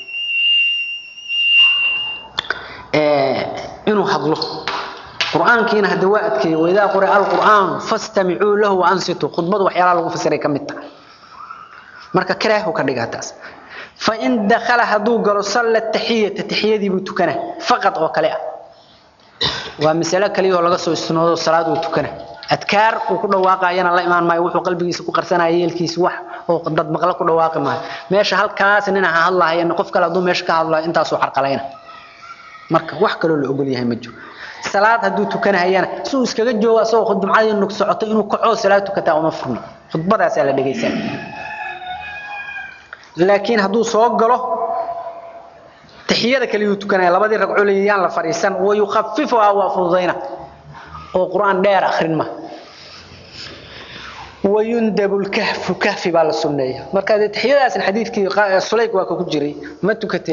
inuu hadlo qur-aankiina hadda waa adkeeyey waidaa quri'a alqur'aanu fastamicuu lahu waansituu khudbadu waxyaalaha lagu fasiray ka mid tahay marka karaahu ka dhigaa taas fain dakala hadduu galo salla taxiyata taxiyadiibuu tukana faqad oo kale ah waa masalo kaliyahoo laga soo istinoodo salaad uu tukana adkaar uu ku dhawaaqayana la imaan maayo wuxuu qalbigiisa ku qarsanaya yeelkiisa wax oo dad maqla ku dhawaaqi maayo meesha halkaas nin aha hadlahayan qof kale hadduu meesha ka hadlayo intaasuu carqalayna marka wax kaloo la ogol yahay ma jiro salaad hadduu tukanahayana si uu iskaga joogo asagoo jumcadii nuk socoto inuu kacoo salaad tukataa uma furno khudbadaasaa la dhegaysaa laakiin hadduu soo galo taxiyada kale yuu tukanaya labadii ragco leeyaan la fadhiisan wayukhafifuhaa waa fududayna oo qur-aan dheer akhrin ma wayundabu lkahfu kahfi baa la sunneeya marka dee taxiyadaasna xadiidkii sulayk waa ka ku jiray ma tukatay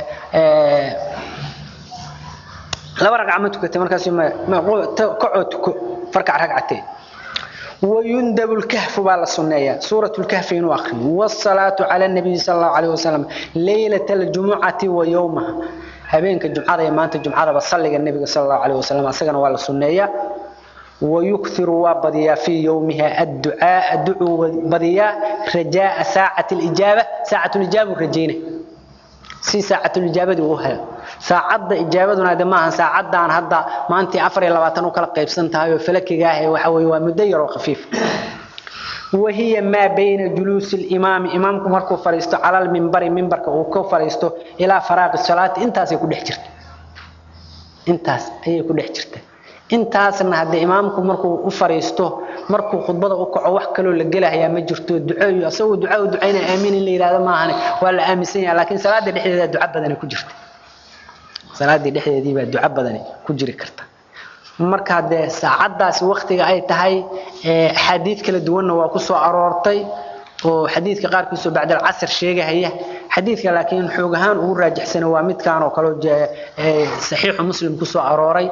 laba ragca ma tukatay markaas kacoo tuko farkac ragcatee ويندب الكهف بالله سنية سورة الكهف وآخر والصلاة على النبي صلى الله عليه وسلم ليلة الجمعة ويومها هبينك الجمعة ما أنت الجمعة بصلي النبي صلى الله عليه وسلم أسجن ولا سنية ويكثر وبديا في يومها الدعاء الدعو بديا رجاء ساعة الإجابة ساعة الإجابة رجينا سي ساعة الإجابة وهي saacadda ijaabaduna de maaha saacaddan hadda maantii afar iyo labaatan u kala qaybsan tahay oo falakiga ah waxa weye waa muddo yar oo khafiif wahiya maa bayna juluusi limaami imaamku markuu fadhiisto cala lmimbari mimbarka uu ka fadhiisto ilaa faraaqi salaati intaasay ku dhex jirta intaas ayay ku dhex jirta intaasna haddee imaamku markuu u fadhiisto markuu khudbada u kaco wax kaloo la gelahayaa ma jirto duceeyo asagoo duca u ducayna aamiin in la yidhahdo maahane waa la aaminsan yaha laakiin salaada dhexdeeda duca badani ku jirta salaadii dhexdeedii baa duco badani ku jiri karta marka dee saacaddaasi waktiga ay tahay axaadiid kala duwanna waa ku soo aroortay oo xadiidka qaarkiisoo bacda alcasr sheegahaya xadiidka laakiin xoog ahaan ugu raajixsana waa midkaan oo kaleo saxiixu muslim ku soo arooray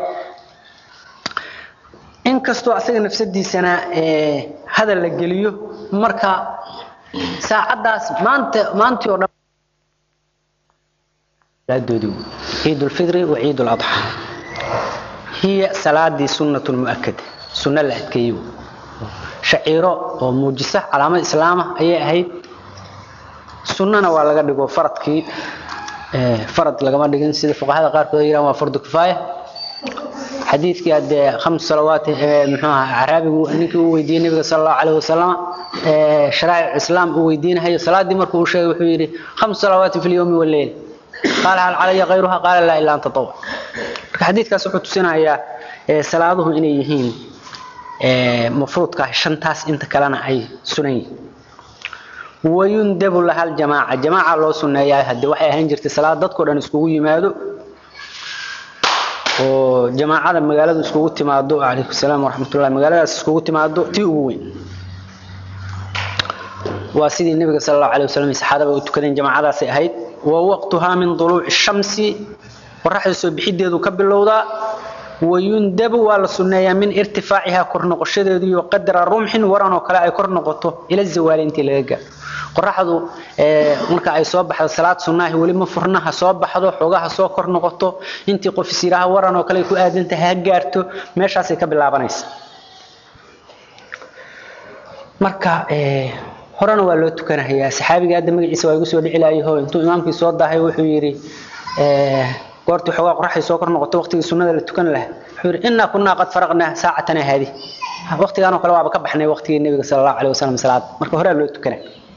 inkastoo asaga nafsadiisana hadal la geliyo marka saacaddaas maanta maantii oo dhan عيد الفطر وعيد الأضحى هي صلاة سنة مؤكدة سنة الأتكيو شعيرة وموجسة علامة إسلامة أي أهيد سنة ولا قد يقول فرض كي فرض لقما دقين سيدة فقهاء قار كده ما فرض كفاية حديث كي هاد خمس صلوات محوها عربي نيكي ويدين النبي صلى الله عليه وسلم شرائع الإسلام ويدين هي صلاة دي مركو شيء وحيري خمس صلوات في اليوم والليل قال هل علي غيرها قال لا إلا أن تطوع حديثكاas wuxuu tusinayaa salaaduhu inay yihiin mafruudka shantaas inta kalena ay sunan yihiin wayundabu laha aljamaaca jamaaca loo sunneeyaa hadde waxay ahaan jirtay salaad dadkao dhan iskugu yimaado oo jamaacada magaaladu iskugu timaado calaykum salaam waraxmatullahi magaaladaas iskugu timaado tii ugu weyn waa sidii nabiga sal allahu alay wasalam saxaabada u tukadeen jamaacadaasay ahayd wa waqtuhaa min duluuci shamsi qoraxda soo bixideedu ka bilowdaa wayundabu waa la sunneeyaa min irtifaacihaa kor noqoshadeedu iyo qadra rumxin waran oo kale ay kor noqoto ila zawaali intii laga gaaro qoraxdu marka ay soo baxdo salaad sunnaahi weli ma furna ha soo baxdo xoogaha soo kor noqoto intii qof isiraha waran oo kale ay ku aadantahay ha gaarto meeshaasay ka bilaabanaysa marka horena waa loo tukanahayaa saxaabiga hadda magaciisa waa igu soo dhici lahayaho intuu imaamkii soo daahay wuxuu yidhi goortii xoogaa qoraxdii soo kor noqoto waqtigii sunnada la tukan lahaa wuxuu yidhi innaa kunnaa qad faraqnaa saacatana haadi waqtigaan oo kale waaba ka baxnay waqtigii nebiga sala allahu alayh wasalam salaad marka horaa loo tukana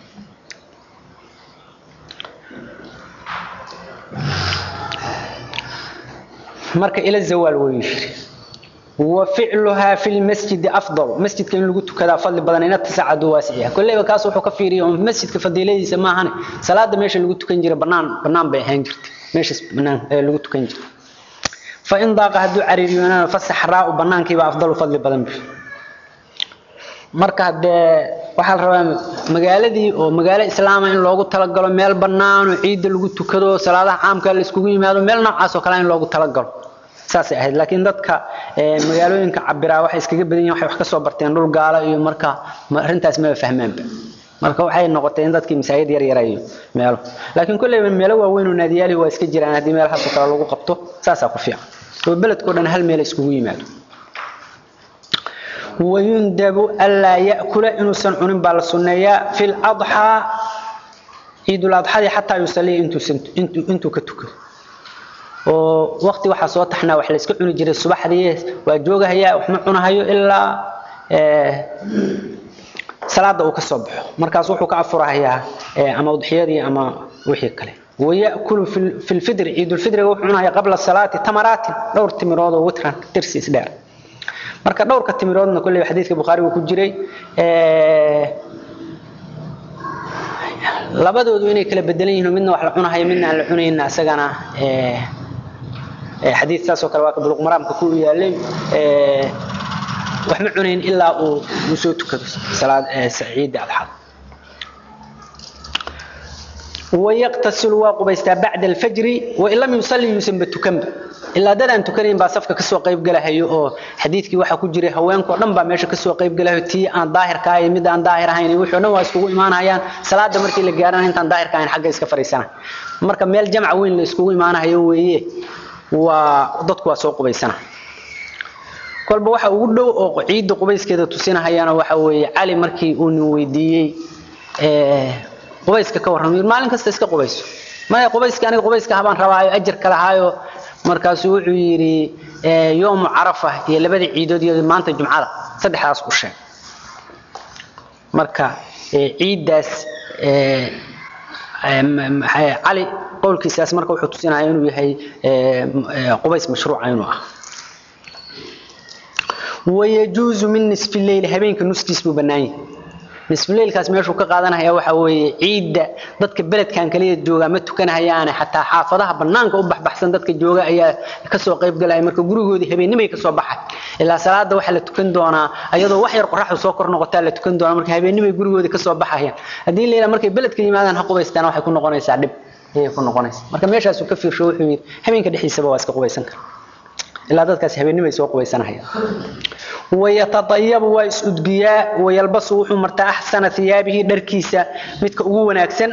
marka ila zawaal wuu yidhi وفعلها في المسجد أفضل مسجد كان لقول كذا فضل بدن إن تسعد واسعة كل ما كاسو حكى في ريوم مسجد كفضيلة يسمعها صلاة ماشي لقول كان جري بنان بنان بيهنجرت ماشي بنان لقول كان جري فإن ضاق هدو عريريونا فالصحراء وبنان كيبا أفضل فضل بدن بي marka hadee waxaa la rabaa magaaladii oo magaalo islaama in loogu talagalo meel bannaan oo ciidda lagu tukado salaadaha caamka la iskugu yimaado meel noocaas oo kale in loogu talagalo saasay ahayd laakiin dadka magaalooyinka cabiraa waxay iskaga badan yihiin waxay wax ka soo barteen dhul gaala iyo marka arrintaas maba fahmaanba marka waxay noqotay in dadkii masaajid yar yar iyo meelo laakiin kolleyba meelo waaweyn oo naadiyaali waa iska jiraan haddii meelahaas oo kale lagu qabto saasaa ku fiican oo beledkao dhan hal meel iskugu yimaado ويندب ألا يأكل إنسان عنين بالسنية في الأضحى عيد الأضحى حتى يصلي انتو انتو انتو كتوكل oo waqti waxa soo taxnaa wax la iska cuni jiray subaxdii waa joogahaya wax ma cunahayo ilaa ee salaada uu ka soo baxo markaas wuxuu ka afurahayaa ama udxiyadii ama wixii kale ويأكل في في الفطر عيد الفطر وحنا قبل الصلاة تمرات دور تمرود وتران ترسيس دير marka dhowrka timiroodna kulli xadiiska bukhari uu ku jiray ee labadoodu inay kala bedelan yihiin midna wax la cunahayo midna aan la cunayna asagana ee xadiis taas oo kale waa ka buluq maraamka ku yaalay ee wax ma cunayn ilaa uu uu soo tukado salaad saciid adxad ويغتسل وقبيستا بعد الفجر وإن لم يصلي يسمى تكمب إلا دad aan tukanayn baa safka kasoo qayb galahayo oo xadiidkii waxa ku jiray haweenko dhan baa meesha kasoo qayb galahayo tii aan daahirka ahay mid aan daahir ahayn wuxuu dhan waa iskugu imaanayaan salaada markii la gaarana intaan daahirka ahayn xagga iska fariisana marka meel jamc weyn la iskugu imaanayo weeye waa dadku waa soo qubaysana kolba waxa ugu dhow oo ciidda qubayskeeda tusinahayana waxa weeye cali markii uu nin weydiiyey qubayska ka warramay maalin kasta iska qubayso maya qubayska aniga qubayska habaan rabaayo ajar kala haayo markaasuu wuxuu yidhi yoomu carafa iyo labada ciidood iyo maanta jumcada saddexdaas u sheeg marka ciiddaas cali qowlkiisaas marka wuxuu tusinaya inuu yahay qubays mashruuca inuu ah wayajuuzu min nisfi leyli habeenka nuskiis buu bannaan yahay nisfuleylkaas meeshuu ka qaadanaya waxa weeye ciidda dadka beledkan kaliya jooga ma tukanahayaane xataa xaafadaha banaanka u baxbaxsan dadka jooga ayaa kasoo qayb galaya marka gurigoodii habeenimay kasoo baxay ilaa salaada waxaa la tukan doonaa ayadoo wax yar qoraxdu soo kor noqotaa la tukan doonaa marka habeenimay gurigoodii kasoo baxayaan haddii la yidhaha markay beledka yimaadaan ha qubaystaan waxay ku noqonaysaa dhib ayay ku noqonaysaa marka meeshaasuu ka fiirsho wuxuu yidhi habeenka dhexdiisaba waa iska qubaysan kara ilaa dadkaas habeenimay soo qubaysanahayaan ويتطيب ويسدقيا ويلبس وحو مرتا أحسن ثيابه دركيسا متك أغو وناكسن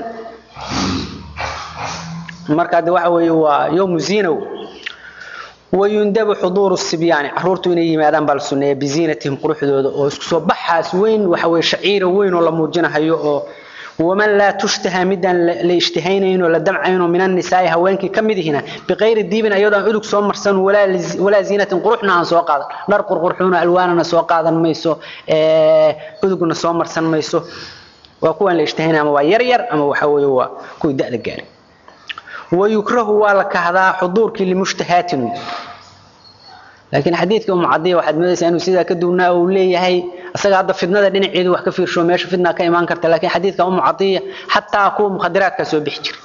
مركا دواء يوم زينو ويندب حضور السبيان عرورتو إني مادام بالسنة بزينتهم قروح دود وسكسو بحاس وين وحوي شعير وين ولا موجنها يو ومن لا تشتهى مدا لاشتهينين ولا دمعين من النساء هوانك كمدهنا بغير الديب ايضا عدك سو مرسن ولا ولا زينه قرحنا عن سو قاد نار قرحونا الواننا سو قادن ميسو ee عدكنا سو مرسن ميسو waa kuwan la ishtahayna ama waa yar yar ama waxa weeye waa kuwa da'da gaari wayukrahu waa la kahdaa xuduurkii limushtahaatin laakiin xadiidka umu cadiya waxaad moodaysaa inuu sidaa ka duwnaa uu leeyahay isaga hadda fidnada dhinaceedu wax ka fiirsho meesha fidna ka imaan karta laakiin xadiidka umu cadiya xataa kuwa mukhadiraadka soo bixi jira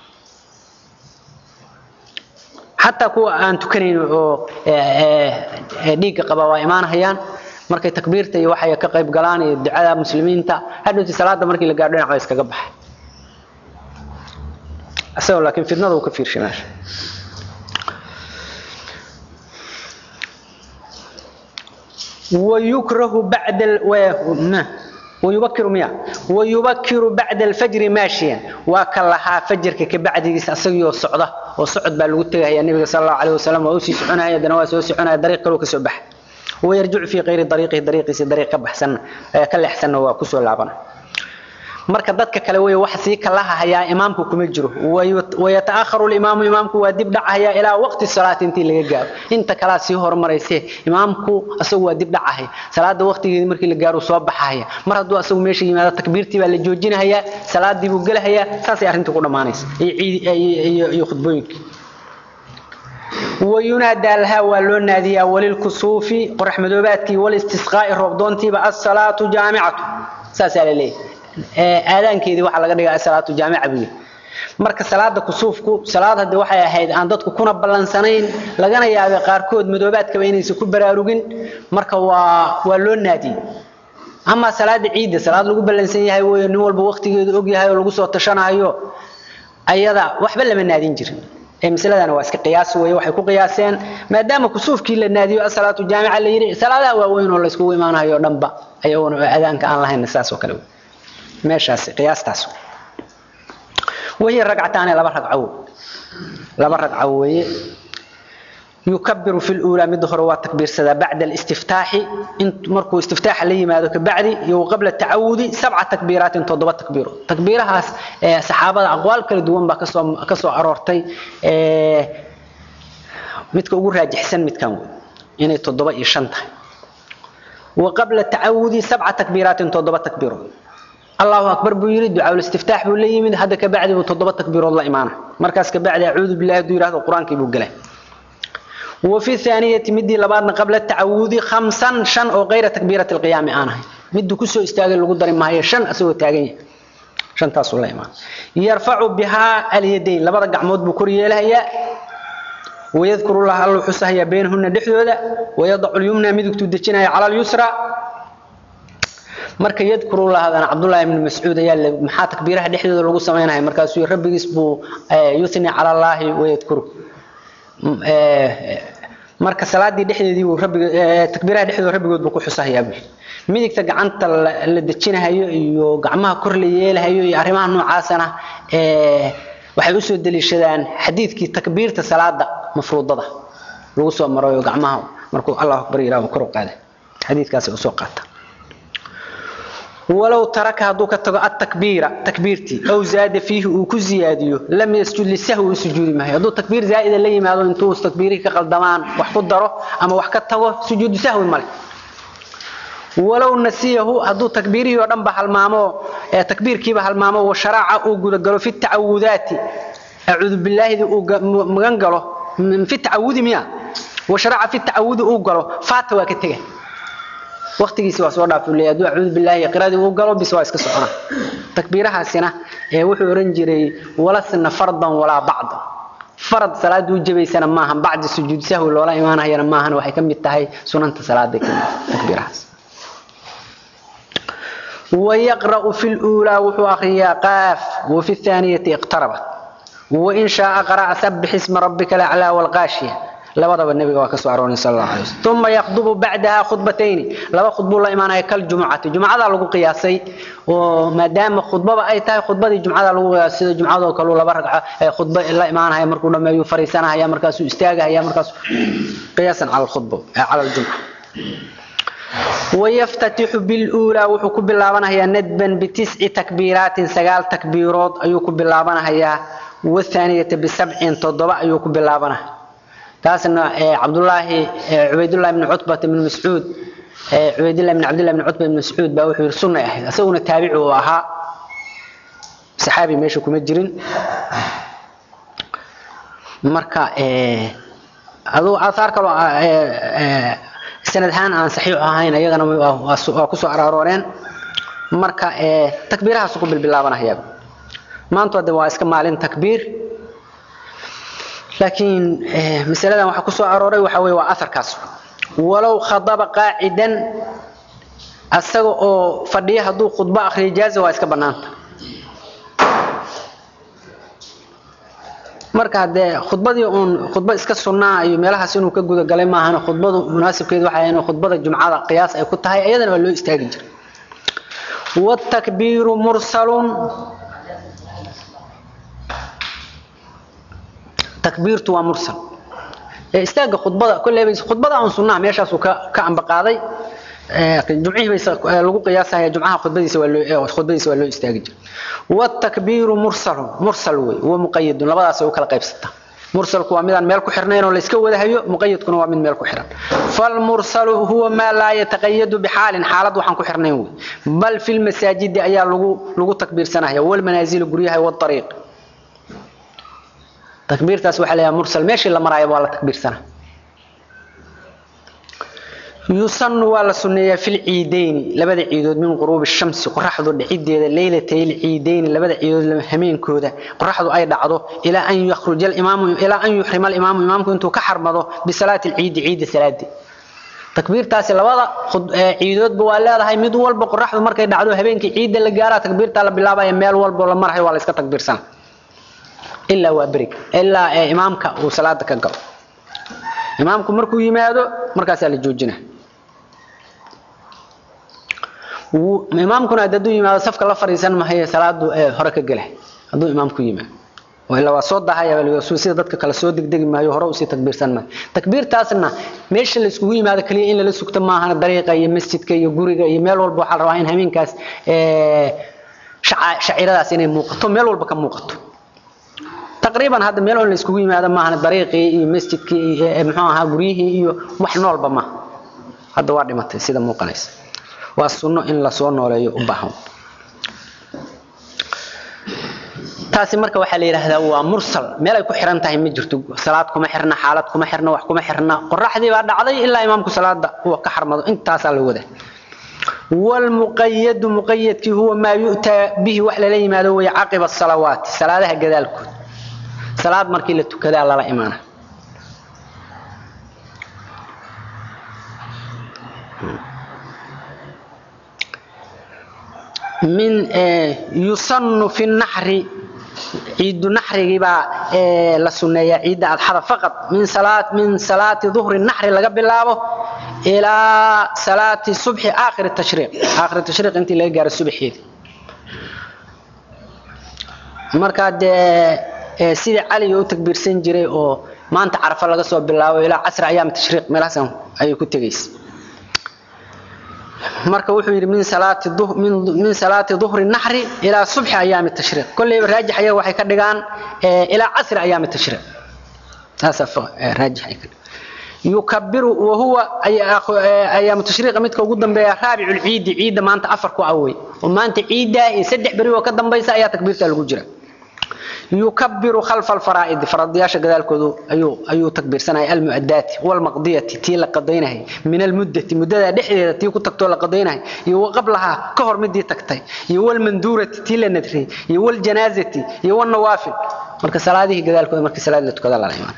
xataa kuwa aan tukanayn oo dhiigga qaba waa imaanayaan markay takbiirta iyo waxay ka qayb galaan iyo ducada muslimiinta hadhowti salaada markii la gaadho dhinac bay iskaga baxay isagoo laakiin fidnada uu ka fiirshay meesha ويكره بعد ال... و... ما. ويبكر ميا ويبكر بعد الفجر ماشيا وكلها فجر كبعد اسغيو سوده وسعد با لو تغايا النبي صلى الله عليه وسلم وسي سعنايا دنا وسو سعنايا طريق لو كسبح ويرجع في غير طريقه طريقه طريق بحسن كلحسن وكسو لابنا marka dadka kale way wax sii kala hayaa imaamku kuma jiro way taakharu imaamu imaamku waa dib dhacaya ilaa waqti salaat intii laga gaaro inta kala sii hormarayse imaamku asagu waa dib dhacaya salaada waqtigeedii markii la gaaro soo baxaya mar hadduu asagu meesha yimaado takbiirtii baa la joojinaya salaadii buu galaya saasay arrintu ku dhamaanaysa iyo iyo khudbooyinka وينادى لها ولو ناديا وللكسوف قرح مدوباتك والاستسقاء الربضونتي الصلاة جامعة ساسا ليه aadaankeedii waxa laga dhigaa salaatu jaamica biyo marka salaada kusuufku salaad hadii waxay ahayd aan dadku kuna balansanayn lagana yaabay qaarkood madoobaadkaba inaysan ku baraarugin marka waa waa loo naadiyey ama salaada ciidda salaad lagu balansan yahay weeye nin walba waqtigeedu og yahay oo lagu soo tashanayo ayada waxba lama naadin jirin ee masaladana waa iska qiyaas weeye waxay ku qiyaaseen maadaama kusuufkii la naadiyo salaatu jaamica la yiri salaadaha waaweyn oo la iskugu imaanayo dhanba ayaguna aadaanka aan lahayn saas oo kale meeshaas qiyaastaas وهي ركعتان لبا ركعه لبا ركعه وهي يكبر في الاولى مدهر وتكبير سدا بعد الاستفتاح انت مركو استفتاح لي ما ذاك بعد يو قبل التعوذ سبع تكبيرات تضبط تكبير تكبيرها صحابه اقوال كلا دوان با كسو كسو ارورتي midka ugu raajixsan midkan inay 7 iyo 5 tahay وقبل التعوذ سبع تكبيرات تضبط تكبير الله أكبر بيري دعاء الاستفتاح بولي من هذا كبعد وتضبط تكبير الله إيمانه مركز كبعد أعوذ بالله دير هذا القرآن كي بقله وفي الثانية مدي لبعضنا قبل التعوذ خمسا شن أو غير تكبيرة القيام أنا مدي كسو استاجل القدر ما هي شن أسوي تاجين شن تاسو الله إيمان يرفع بها اليدين لبعض قعمود بكورية لها ويذكر الله الله حسها بينهن دحدودا ويضع اليمنى مدك تدجنها على اليسرى marka yadkuru lahadan Abdullah ibn Mas'ud ayaa maxaa takbiiraha dhexdooda lagu sameeyay markaas uu rabbigiis buu yusni ala Allah wa yadkuru marka salaadii dhexdeedii uu rabbiga takbiiraha dhexdooda rabbigood buu ku xusahayaa buu midigta gacanta la dajinayo iyo gacmaha kor la yeelayo iyo arrimaha noocaasana ee waxay u soo daliishadaan xadiidkii takbiirta salaada mafruudada lagu soo marayo gacmaha markuu Allahu akbar ilaahu kor u qaaday xadiidkaas uu soo qaata ولو ترك هذوك التكبير تكبيرتي او زاد فيه وكزياديو لم يسجد للسهو سجود ما هذو تكبير زائد اللي ما هذو انتو تكبيري كقلدمان wax ku daro ama wax ka tago sujuud sahwi male ولو نسيه هذو تكبيري oo dhan ba halmaamo ee takbiirkiiba halmaamo oo sharaaca uu guda galo fi ta'awudaati a'udhu billahi uu magan galo fi ta'awudi miya wa sharaaca fi ta'awudi uu galo faata waa ka tagay waqtigiisa waa soo dhaafay leeyahay duu a'uudu billahi qiraadi uu galo bis waa iska socona takbiirahaasina ee wuxuu oran jiray walasna fardan wala ba'd farad salaadu jabaysana maahan bacdi sujuud sahwi loola imaanayana maahan waxay kamid tahay sunanta salaada takbiirahaas ويقرأ في الأولى وحو أخريا قاف وفي الثانية اقتربت وإن شاء قرأ سبح اسم ربك الأعلى والغاشية labadaba nabiga waa ka soo aroorin sallallahu alayhi wasallam thumma yaqdubu ba'daha khudbatayn laba khudbo la imaanay kal jumcati jumcada lagu qiyaasay oo maadaama khudbada ay tahay khudbadii jumcada lagu qiyaasay jumcada oo kale laba ragca ay khudba la imaanay markuu dhameeyo fariisanaya markaas uu istaagaya markaas qiyaasan ala khudbo ala jumca ويفتتح بالأولى وحكو باللابنا هي ندبا بتسع تكبيرات سقال تكبيرات أيوكو باللابنا هي والثانية بسبع تضبع أيوكو باللابنا تاسنا عبد الله عبيد الله بن عتبة بن مسعود عبيد الله بن عبد الله بن عتبة بن مسعود بقى وحي سنة أحد أسونا تابعه أها صحابي ماشي كما جرين مركا أدو آثار كلو sanad ahaan aan saxiix ahayn ayagana waa ku soo araarooreen marka takbiirahaas ku bilbilaabanaya maanta hadda waa iska maalin takbiir laakiin masaladan waxa ku soo arooray waxa weeye waa aharkaas walow khadaba qaacidan asaga oo fadhiya hadduu khudbo akhriyo jaaza waa iska bannaanta marka haddee khudbadii uun khudbo iska sunnaa iyo meelahaas inuu ka guda galay maahan khudbadu munaasibkeedu waxay in khudbada jumcada qiyaas ay ku tahay iyadana waa loo istaagi jiray والتكبير مرسل تكبيرته ومرسل استاغ خطبه كل خطبه عن سنه ميشاسو ka amba qaaday jumcihi bay lagu qiyaasaya jumcaha khudbadiisa waa loo khudbadiisa waa loo istaagi jiray والتكبير مرسل مرسل way waa muqayyad labadaas oo kala qaybsata مرسلku waa midaan meel ku xirnayn oo la iska wada hayo muqayyadkuna waa mid meel ku xiran fal mursalu huwa ma la yataqayyadu bi halin halad waxaan ku xirnayn way bal fil masajid ayaa lagu lagu takbiirsanaya wal manazil guryaha wad tariiq takbiirtaas waxa la mursal meeshii la maraayo waa la takbiirsanaa يسن ولا سنية في العيدين لبدا عيدود من غروب الشمس قرحدو دحيديده ليلتي العيدين لبدا عيدود همين كودا قرحدو اي دعدو الى ان يخرج الامام الى ان يحرم الامام امامكم انتو كحرمدو بصلاه العيد عيد ثلاثه takbiirtaasi labada ciidoodba waa leedahay mid walba qoraxdu markay dhacdo habeenkii ciidda la gaara takbiirta la bilaabaya meel walba la marayo waa la iska takbiirsan ilaa waa berig ilaa imaamka uu salaada ka galo imaamku markuu yimaado markaasaa la joojinaa imaamkuna hadduu yimaado safka la fariisan mahaye salaadu hore ka gela hadduu imaamku yimaado ilaa waa soo dahaya sida dadka kale soo degdegi maayo hore usii takbiirsan maayo takbiirtaasna meesha la iskugu yimaado kaliya in lala sugto maahana dariiqa iyo masjidka iyo guriga iyo meel walba waxaa la rabaa in habeenkaas shaciiradaas inay muuqato meel walba ka muuqato taqriiban hadda meel on la iskugu yimaado maahana dariiqii iyo masjidkii muxuu ahaa guryihii iyo wax noolba ma hadda waa dhimatay sida muuqanaysa waa sunno in la soo nooleeyo u baahan taasi marka waxaa la yidhaahdaa waa mursal meel ay ku xiran tahay ma jirto salaad kuma xirna xaalad kuma xirna wax kuma xirna qoraxdii baa dhacday ilaa imaamku salaada uu ka xarmado intaasaa la wadaa والمقيد مقيد هو ما يؤتى به وحلا لي ما هو عقب الصلوات صلاتها كذلك صلاة مركي لتكذا لا إيمانه من يصن في النحر عيد النحر با لسنية عيد الحر فقط من صلاة من صلاة ظهر النحر لقى بالله إلى صلاة الصبح آخر التشريق آخر التشريق أنت اللي قال الصبح هذي مركاد سيدي علي uu takbiirsan jiray oo maanta carfa laga soo bilaabo ilaa casr ayaam tashriiq meelaasan ayuu ku tagaysay marka wuxuu yiri min salaati dhuhr min min salaati dhuhri nahri ila subh ayaam tashriiq kulli raajix ayaa waxay ka dhigaan ila casr ayaam tashriiq taasaf raajix ay يكبر وهو ايام التشريق midka ugu dambeeya rabiul ciid ciid maanta afar ku away oo maanta ciida saddex bari oo ka dambaysa ayaa takbiirta lagu jira يكبر خلف الفرائض فرضياش قدالكودو ايو ايو تكبير سنه المؤدات والمقضيه تي لا قدينه من المده مدده دحديده تي كتغتو لا قدينه يو قبلها كهر مدي تكتي يو المندوره تي لا ندري يو الجنازه يو النوافل marka salaadihi gadaalkooda markii salaad la tukada la imaan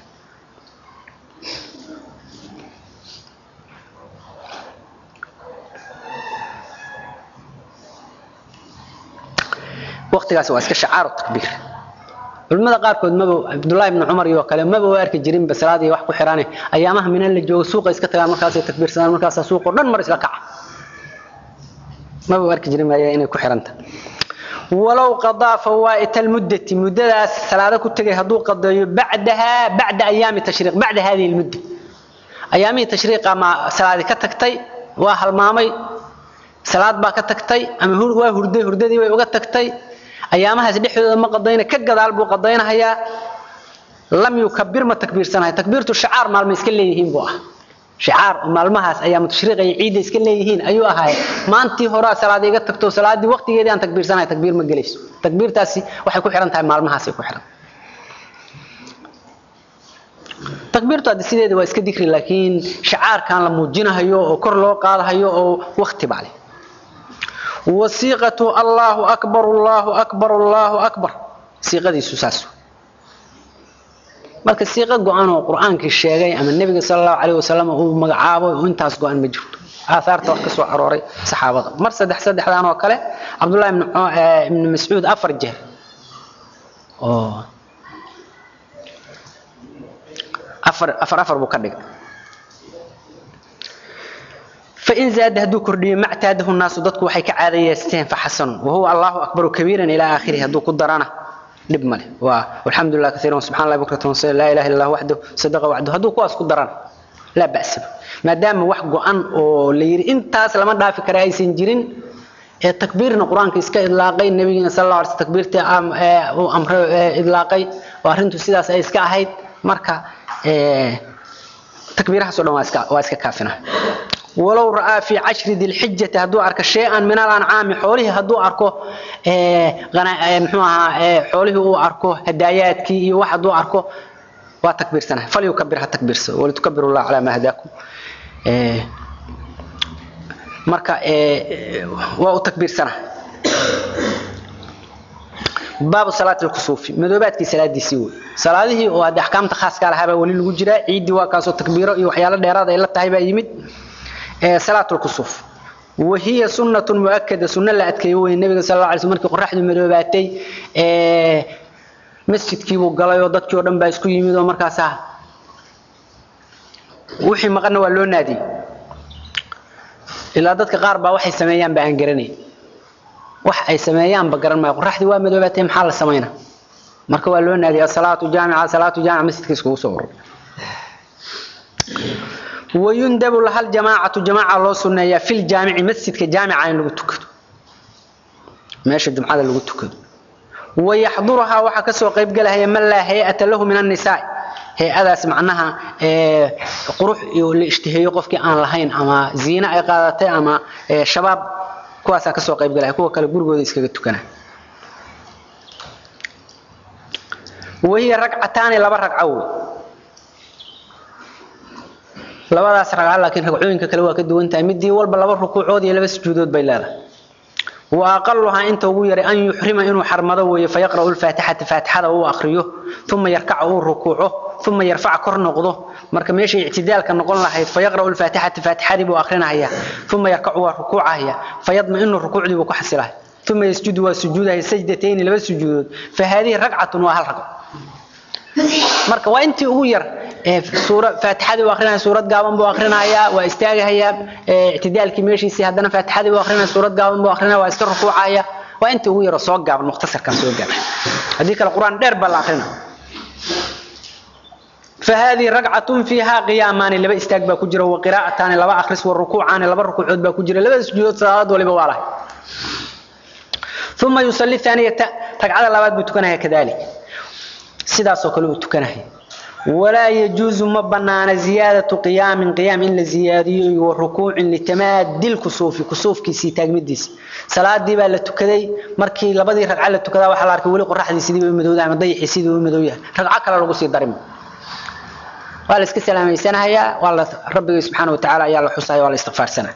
waqtigaas waa iska shacaar takbiir culimada qaarkood maba Abdullah ibn Umar iyo kale maba u arki jirin basalaad iyo wax ku xiraanay ayaamaha min la joogo suuqa iska tagaan markaas ay takbiirsadaan markaas suuqa dhan mar isla kaca maba u arki jirin ma inay ku xiranta walaw qadaa fawaa'it almuddati muddadaas salaada ku tagay haduu qadayo bacdaha bacda ayaami tashriiq bacda hadhihi almudda ayaami tashriiqa ma salaadi ka tagtay waa halmaamay salaad baa ka tagtay ama hur waa hurday hurdadii way uga tagtay ayaamahaas dhexdooda ma qadayna ka gadaal buu qadaynayaa lam yukabbir ma takbiirsanahay takbiirtu shicaar maalmo iska leeyihiin buu ah shicaar maalmahaas ayaamu tashriiqa iyo ciidda iska leeyihiin ayuu ahaay maantii hore salaad iga tagto salaadii waqtigeedii aan takbiirsanahay takbiir ma gelayso takbiirtaasi waxay ku xiran tahay maalmahaas ay ku xiran takbiirtu hadda sideeda waa iska dikri laakiin shacaarkan la muujinahayo oo kor loo qaadahayo oo waqti baa leh wasiiqatu allahu akbar allahu akbar allahu akbar siiqadiisu saas marka siiqo go-an oo qur-aankii sheegay ama nebiga sala allahu calayh wasalam uu magacaabo oo intaas go-an ma jirto aahaarta wax ka soo arooray saxaabada mar saddex saddexdan oo kale cabdullahi ibni mascuud afar jeer oo afar afar afar buu ka dhigay fain zaada hadduu kordhiyo mactaadahu naasu dadku waxay ka caadayeysteen faxasanun wahuwa allahu akbaru kabiiran ilaa aakhirihi hadduu ku darana dhib male waa alxamdu lilah kaiiran subxana allah bukratan wasila laa ilaha illa allah waxdahu sadaqa wacdahu hadduu kuwaas ku darana laa ba'saba maadaama wax go-an oo la yidhi intaas lama dhaafi kara aysan jirin ee takbiirna qur-aanka iska idlaaqay nabigiina sal alla alay sl takbiirta uu amre idlaaqay oo arrintu sidaas ay iska ahayd marka takbiirahaasoo dhan waa iska waa iska kaafina walow ra'aa fi cashri dilxijati hadduu arko shay-an min alancaami xoolihii hadduu arko muxuu ahaa xoolihii uu arko hadaayaadkii iyo wax hadduu arko waa takbiirsana falyukabir ha takbiirsado walitukabiru llah calaa maa hadaakum marka waa u takbiirsana baabu salaati lkusuufi madoobaadkii salaadiisii wey salaadihii oo hadde axkaamta khaaska lahaabaa weli lagu jiraa ciiddii waa kaasoo takbiiro iyo waxyaalo dheeraad ay la tahay baa yimid salaat lkusuuf wahiya sunnatun muakada sunno la adkeeyo wey nebiga sal alla alay sl markii qoraxdu madoobaatay masjidkiibuu galay oo dadkii oo dhan baa isku yimid oo markaasaa wixii maqanna waa loo naadiyey ilaa dadka qaar baa waxay sameeyaan ba aan garanay wax ay sameeyaanba garan maayo qoraxdii waa madoobaatay maxaa la samayna marka waa loo naadiyay asalaatu jaamica salaatu jaamica masjidka iskugu soo urur wayundabu lahal jamaacatu jamaaca loo sunneeyaa fil jaamici masjidka jaamica in lagu tukado meesha jumcada lagu tukado wayaxduruhaa waxaa kasoo qaybgelahaya man laa hay-ata lahu min annisaa hay-adaas macnaha qurux iyo la ishtiheeyo qofkii aan lahayn ama ziine ay qaadatay ama shabaab kuwaasaa kasoo qaybgalaya kuwa kale gurigooda iskaga tukana wahiya ragcataani laba ragco wey labadaas ragca laakiin ragcooyinka kale waa ka duwan tahay midii walba laba rukuucood iyo laba sujuudood bay leedahay wa aqaluhaa inta ugu yaray an yuxrima inuu xarmado weeye fayaqra'u lfaatixata faatixada uu akriyo uma yarkaca uu rukuuco uma yarfaca kor noqdo marka meeshay ictidaalka noqon lahayd fayaqra'u lfaatixata faatixadii buu akrinahaya uma yarkacu waa rukuucahaya fayadma'inu rukuucdii buu ku xasilahaya uma yasjudu waa sujuudahaya sajdatayni laba sujuudood fa haadihi ragcatun waa hal ragco marka waa intii ugu yar suura faatixadii uu akrinaya suurad gaaban buu akrinayaa waa istaagahayaa ictidaalkii meeshiisii haddana faatixadii buu akrinaya suurad gaaban buu akrinaya waa iska rukuucaya waa intii ugu yaroo soo gaaban mukhtasarkan soo gaaban haddii kale qur-aan dheer baa la akrina فهذه ركعة فيها قيامان لبا استاق با كجرا وقراءتان لبا اخرس والركوعان لبا ركوعود با كجرا لبا سجود صلاه ولبا والله ثم يصلي الثانية ركعة لباد بتكنها كذلك sidaas oo kale uu tukanahay walaa yajuuzu ma banaana ziyaadatu qiyaamin qiyaam in la ziyaadiyo iyo rukuucin litamaadil kusuufi kusuufkiisii taagmidiisa salaadii baa la tukaday markii labadii ragca la tukadaa waxaa la arkay weli qoraxdii sidii u madowdahay ama dayixii sidii u madow yahay ragco kale lagu sii darimo waa la iska salaameysanahayaa waa la rabbiga subxaana watacaala ayaa la xusaya waa la istikfaarsanaya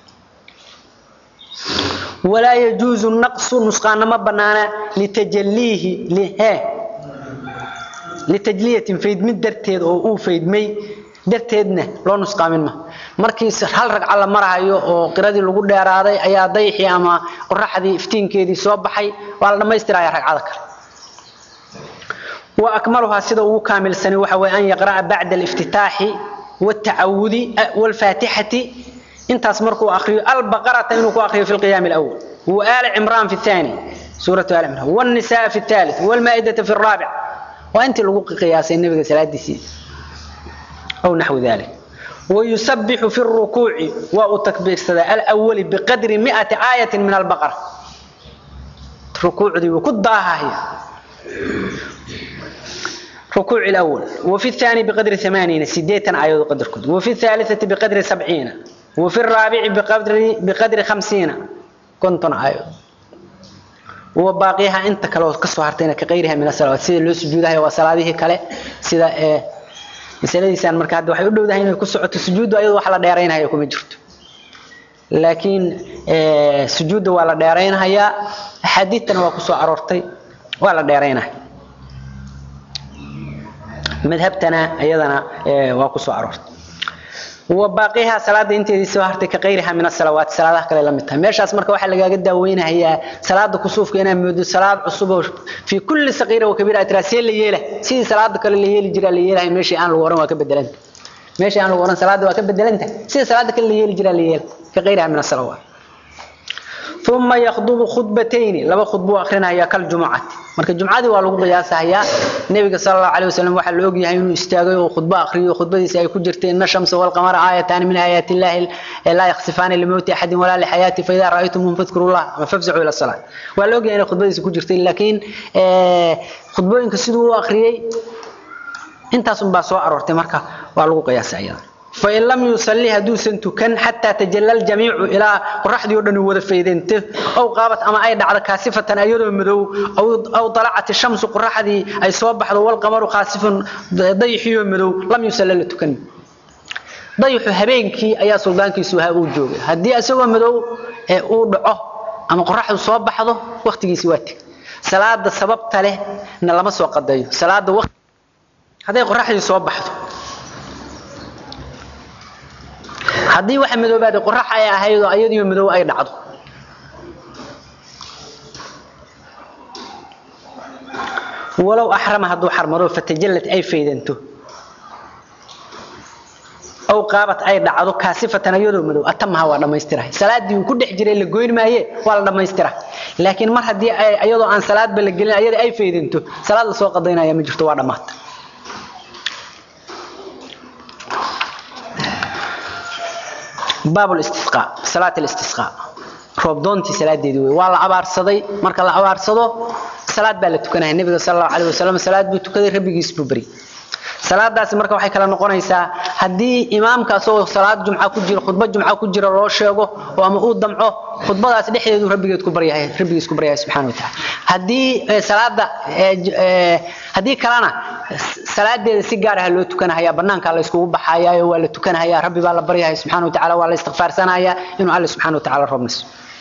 walaa yajuuzu naqsu nusqaana ma banaana litajaliihi lihe litajliyatin faydmid darteed oo uu faydmay darteedna loo nusqaamin ma markii hal ragca la marahayo oo qiradii lagu dheeraaday ayaa dayxii ama qoraxdii iftiinkeedii soo baxay waa la dhammaystiraya ragcada kale wa akmaluhaa sida ugu kaamilsani waxa weeye an yaqra'a bacda aliftitaaxi والتعوذ والفاتحة انت مركو أخري البقرة إنه أخري في القيام الأول وآل عمران في الثاني سورة آل عمران والنساء في الثالث والمائدة في الرابع وأنت لقوق قياس النبي صلى الله عليه وسلم أو نحو ذلك ويسبح في الركوع وتكبير الصلاة الأول بقدر مئة آية من البقرة ركوع دي وكدها هي ركوع الأول وفي الثاني بقدر ثمانين سديتا آية قدر كد وفي الثالثة بقدر سبعين وفي الرابع بقدر بقدر خمسين كنتم آية وباقيها انت كلو كسو هرتين كغيرها من الصلوات سيده لو سجودها وصلاته كله سيده masaladiisaan marka hadda waxay u dhowdahay inay ku socoto sujuuddu ayadoo wax la dheeraynayo kuma jirto laakiin sujuudda waa la dheeraynhayaa axaadiidtana waa ku soo aroortay waa la dheeraynaya madhabtana iyadana waa ku soo aroortay وباقيها صلاة انت دي سو هرتي كغيرها من الصلوات صلاه kale la mid tahay meeshaas marka waxa lagaaga daaweynayaa salaada kusuufka inay moodo salaad cusub fi kulli saqiira wa kabira atrasiye la yeela si salaada kale la yeeli jira la yeelahay meeshii aan lagu oran waa ka bedelan meeshii aan lagu oran salaada waa ka bedelanta si salaada kale la yeeli jira la yeela كغيرها من الصلوات ثم يخطب خطبتين لبا خطبه اخرينaya kal jumucad marka jumcadi waa lagu qiyaasayaa nabiga sallallahu alayhi wasallam waxa loo ogyahay inuu istaagay oo khudba akhriyo khudbadiisa ay ku jirtay in shamsa wal qamara ayatan min ayati llahi la yakhsifan li mawti ahadin wala li hayati fa idha ra'aytumuhum fadhkurullah wa fafza'u ila salat waa loo ogyahay in khudbadiisa ku jirtay laakiin ee khudbooyinka sidoo uu akhriyay intaas un baa soo aroortay marka waa lagu qiyaasayaa فإن لم يصلي هدوسا تكن حتى تجلى الجميع إلى قرحد يودن ودا فيدنته أو قابت أما أي دعد كاسفة أيضا مدو أو أو طلعت الشمس قرحدي أي صبح والقمر خاسف ضيحي مدو لم يصلي تكن ضيح هبينكي أيا سلطانكي سوها وجوه هدي أسوى مدو أو دعه أما قرحد صبح وقتي سواتك صلاة السبب تله إن لما سوى قديه صلاة وقت هذا قرحد صبح haddii waxa madoobaada qorax ay ahayd oo ayadiyo madow ay dhacdo walow axrama hadduu xarmado fatajallad ay faydanto aw qaabat ay dhacdo kaasifatan ayadoo madow atamaha waa dhammaystirahay salaadii uu ku dhex jiray la goyn maaye waa la dhammaystira laakiin mar haddii ayadoo aan salaadba la gelin ayada ay faydanto salaad la soo qadaynaya ma jirto waa dhammaata باب الاستسقاء صلاه الاستسقاء روبدونتي صلاديدي وي waa la abaarsaday marka la abaarsado salaad baa la tukanay nabiga sallallahu alayhi wasallam salaad buu tukaday rabbigiis buu bari salaadaas marka waxay kala noqonaysaa hadii imaamka soo salaad jumca ku jiro khudbad jumca ku jiro loo sheego oo ama uu damco khudbadaas dhexdeedu rabbigeed ku baryahay rabbigiis ku baryahay subhanahu wa ta'ala hadii salaada hadii kalena salaadeeda si gaar ah loo tukanayaa banaanka la iskugu baxayaa waa la tukanayaa rabbi baa la baryahay subhanahu wa ta'ala waa la istighfaarsanayaa inuu alla subhanahu wa ta'ala robnis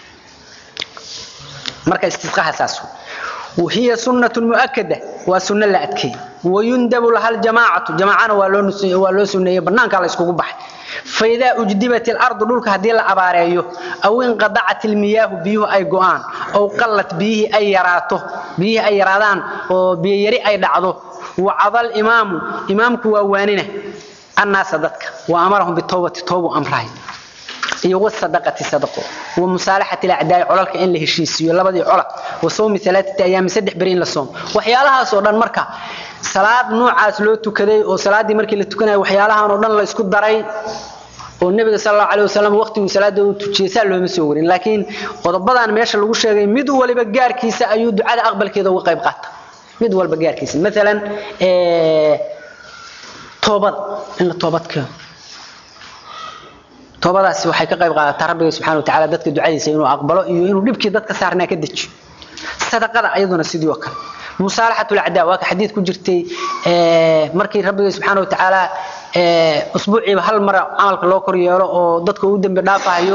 marka istisqaaha saasu وهي سنة مؤكدة وسنة لا أتكي ويندب لها الجماعة جماعة ولو سنة بنانك على اسكو بحي فإذا أجدبت الأرض دولك هدي العباريو أو انقطعت المياه بيه أي قوان أو قلت بيه أي يراته بيه أي يرادان وبيري أي دعضه وعضى الإمام إمامك وواننه الناس ذاتك وأمرهم بالتوبة توبة أمره iyo wasadaqati sadaqo wa musalahati al-a'daa culalka in la heshiisiyo labadii culal wa soomi thalathati ayam saddex bariin la soom waxyaalahaas oo dhan marka salaad noocaas loo tukaday oo salaadii markii la tukanayo waxyaalahan oo dhan la isku daray oo nabiga sallallahu alayhi wasallam waqtigu salaada uu tujiyay looma soo warin laakiin qodobadan meesha lagu sheegay mid waliba gaarkiisa ayuu ducada aqbalkeeda uga qayb qaata mid walba gaarkiisa midalan ee toobad in la toobad keeno toobadaasi waxay ka qayb qaadataa rabbiga subxaana wa tacaala dadka ducadiisa inuu aqbalo iyo inuu dhibkii dadka saarnaa ka dejiyo sadaqada ayaduna sidii oo kale musaalaxatu lacdaa waa ka xadiid ku jirtay markii rabbiga subxaana wa tacaala usbuuciiba hal mar camalka loo kor yeelo oo dadka uu dembi dhaafayo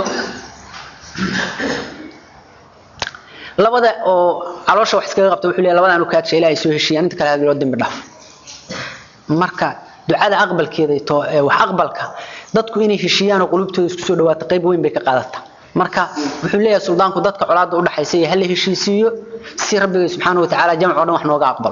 labada oo caloosha wax iskaga qabta wuxuu leeyahay labadan u kaadsha ilaahay soo heshiiyaan inta kale hadii loo dembi dhaafo marka ducada aqbalkeeda wax aqbalka dadku inay heshiiyaan oo qulubtooda isku soo dhawaato qayb weyn bay ka qaadataa marka wuxuu leeyahay suldaanku dadka colaada u dhaxaysay hal heshiisiyo si rabbiga subxaanahu wa tacaala jamco dhan wax nooga aqbalo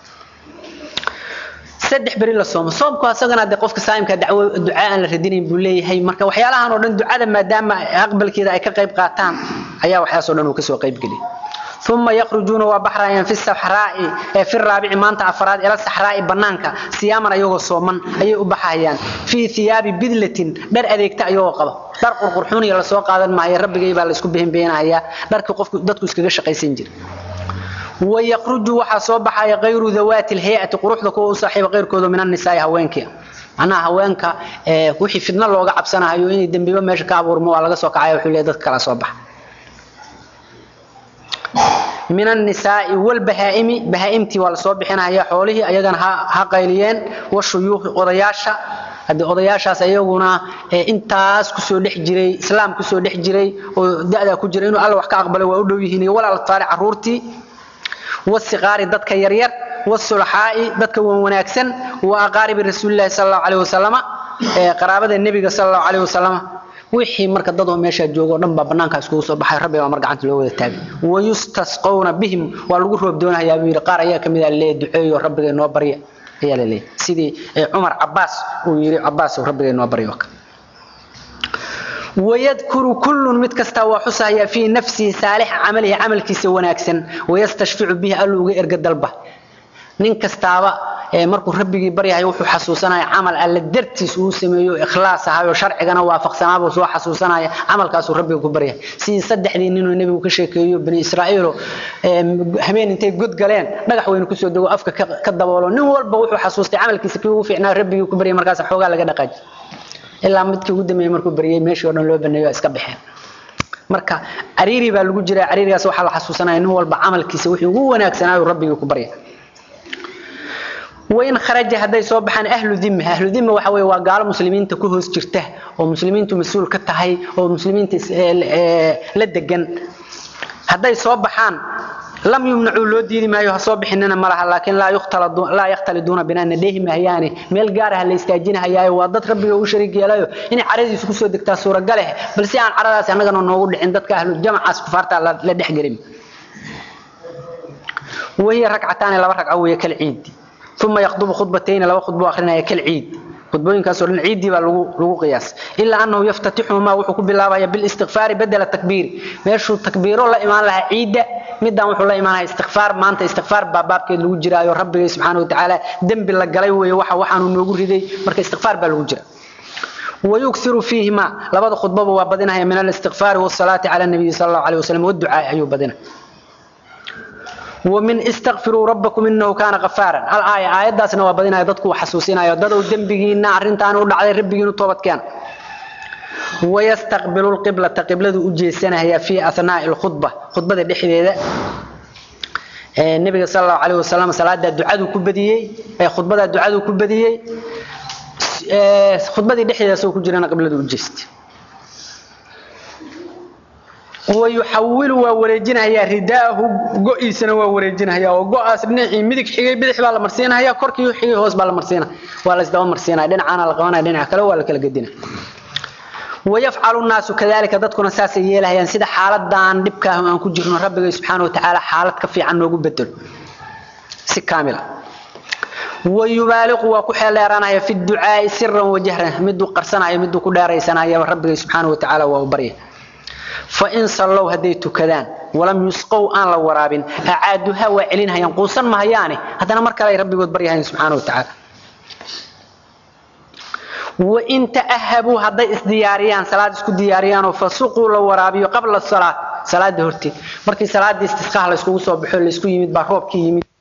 saddex beri la soomo soomku asagana de qofka saayimka dacwo ducaa aan la radinayn buu leeyahay marka waxyaalahan oo dhan ducada maadaama aqbalkeeda ay ka qayb qaataan ayaa waxyaas oo dhan uu kasoo qayb geliyay ثم يخرجون وبحرا في الصحراء في الرابع مانتا افراد الى الصحراء بنانكا سياما ايغو سومن اي u baxayaan في ثياب بدلة dhar adeegta ayagoo qaba dhar qurqurxoon iyo la soo qaadan maayo rabbigay baa la isku bixin beenaya dharka qofku dadku iskaga shaqaysan jir ويخرج waxa soo baxaya غير ذوات الهيئة quruxda kuwa u saaxiib qeyrkooda min النساء haweenka ana haweenka ee wixii fidna looga cabsanayo inay dambiba meesha ka abuurmo waa laga soo kacayo wuxuu leeyahay dad kala soo baxa min annisaa'i walbahaa'imi bahaa'imtii waa lasoo bixinaya xoolihii ayagana ha qayliyeen washuyuuqi odayaasha haddii odayaashaas ayaguna intaas kusoo dhex jiray islaam kusoo dhex jiray oo da'daa ku jira inuu alla wax ka aqbalay waa u dhow yihiin iyo walaal atfaari carruurtii wasiqaari dadka yaryar wasulxaa'i dadka wan wanaagsan wa aqaaribi rasuulillahi sala allahu calayhi wasalama qaraabada nebiga sala allahu calayhi wasalama wixii marka dad oo meesha joogo dhan baa banaanka iskugu soo baxay rabbi baa mar gacanta loo wada taagay wayustasqawna bihim waa lagu roob doonayaa buu yidhi qaar ayaa ka mid ah leeyahay duceeyo rabbiga noo barya ayaa la leeyahay sidii cumar cabaas uu yidhi cabaas rabbiga noo baryo ويذكر كل مد كستا وحسها في نفسه صالح عمله عمل كيس وناكسن ويستشفع به ألوغ إرقى دلبه nin kastaaba markuu rabbigii baryahay wuxuu xasuusanaya camal alle dartiis uu sameeyo ikhlaas ahayo sharcigana waafaqsanaaba soo xasuusanaya camalkaasuu rabbiga ku baryahay sidii saddexdii ninuu nebigu ka sheekeeyo bani israa'iilo habeen intay god galeen dhagax weynu kusoo dego afka ka daboolo nin walba wuxuu xasuustay camalkiisa kii ugu fiicnaa rabbigii ku baryay markaas xoogaa laga dhaqaaji ilaa midkii ugu dambeeyey markuu baryay meeshii oo dhan loo baneeyo iska baxeen marka cariiri baa lagu jiraa cariirigaas waxaa la xasuusanaya nin walba camalkiisa wixii ugu wanaagsanaayo rabbigii ku baryay وين خرج هذا يصوب عن أهل ذمة أهل ذمة وحوي وقال مسلمين تكوهس جرته ومسلمين مسؤول كتهي ومسلمين لدجن هذا يصوب عن لم يمنعوا لو ديدي ما يصوب حننا مرها لكن لا يختلط لا يختلطون بنا نديهم يعني ميل غارها اللي استاجينها يا ودد ربي او شريك يلايو ان عرضي isku soo degtaa suura gale bal si aan caradaas anagana noogu dhicin dadka ahlu jamacas ku farta la dhex garin وهي ركعتان لaba ragca weeye kal ciidi ثم يخطب خطبتين لو خطبه اخرنا كالعيد خطبوين كاسو العيد با لو لو قياس الا انه يفتتحهما وحو كبلاابيا بالاستغفار بدل التكبير ماشو تكبيرو لا ايمان لها عيد ميدان وحو لا ايمان استغفار ما انت استغفار بابابكيد لو جرايو ربي سبحانه وتعالى ذنب لا غلاي وي waxa waxaanu noogu riday marka استغفار ba lagu jira ويكثر فيهما لبد خطبه وبدنها من الاستغفار والصلاه على النبي صلى الله عليه وسلم والدعاء ايو بدنها ومن استغفروا ربكم انه كان غفارا الايه ايه داسنا وبدينا dadku xasuusinayo dad oo dambigiina arintan u dhacday rabbigiina toobad keen ويستقبل القبلة قبلة وجيسنها في أثناء الخطبة خطبة dhexdeeda النبي صلى الله عليه وسلم صلاة الدعاء كبديي خطبة الدعاء كبديي خطبة dhexdeeda soo ku jirana qibladu u jeestay ويحول ووريجنها رداءه قئيسنا ووريجنها وقاس بنعي مدك حيي بدخ با لمرسينها يا كركي حيي هوس با لمرسينها ولا اسدوا مرسينها دينعانا لقوانا دينع كلا ولا كلا قدنا ويفعل الناس كذلك dadkuna saas yeelayaan sida xaaladan dibka aan ku jirno rabbiga subhanahu wa ta'ala xaalad ka fiican noogu bedel si kaamila ويبالغ وكحليرانaya في الدعاء سرا وجهرا مدو قرسنايا مدو ku dheeraysanaya rabbiga subhanahu wa ta'ala waa bariya فإن صلوا هديت كذان ولم يسقوا أن لا ورابين أعادها وعلينها ينقوصا ما هياني هذا مركا لا ربي قد بريها سبحانه وتعالى وإن تأهبوا هذا إسدياريان صلاة اسكو دياريان فسقوا لو ورابي قبل الصلاة صلاة هرتي مركي صلاة استسقاها لسكو صبحوا لسكو يمد باروب كي يمد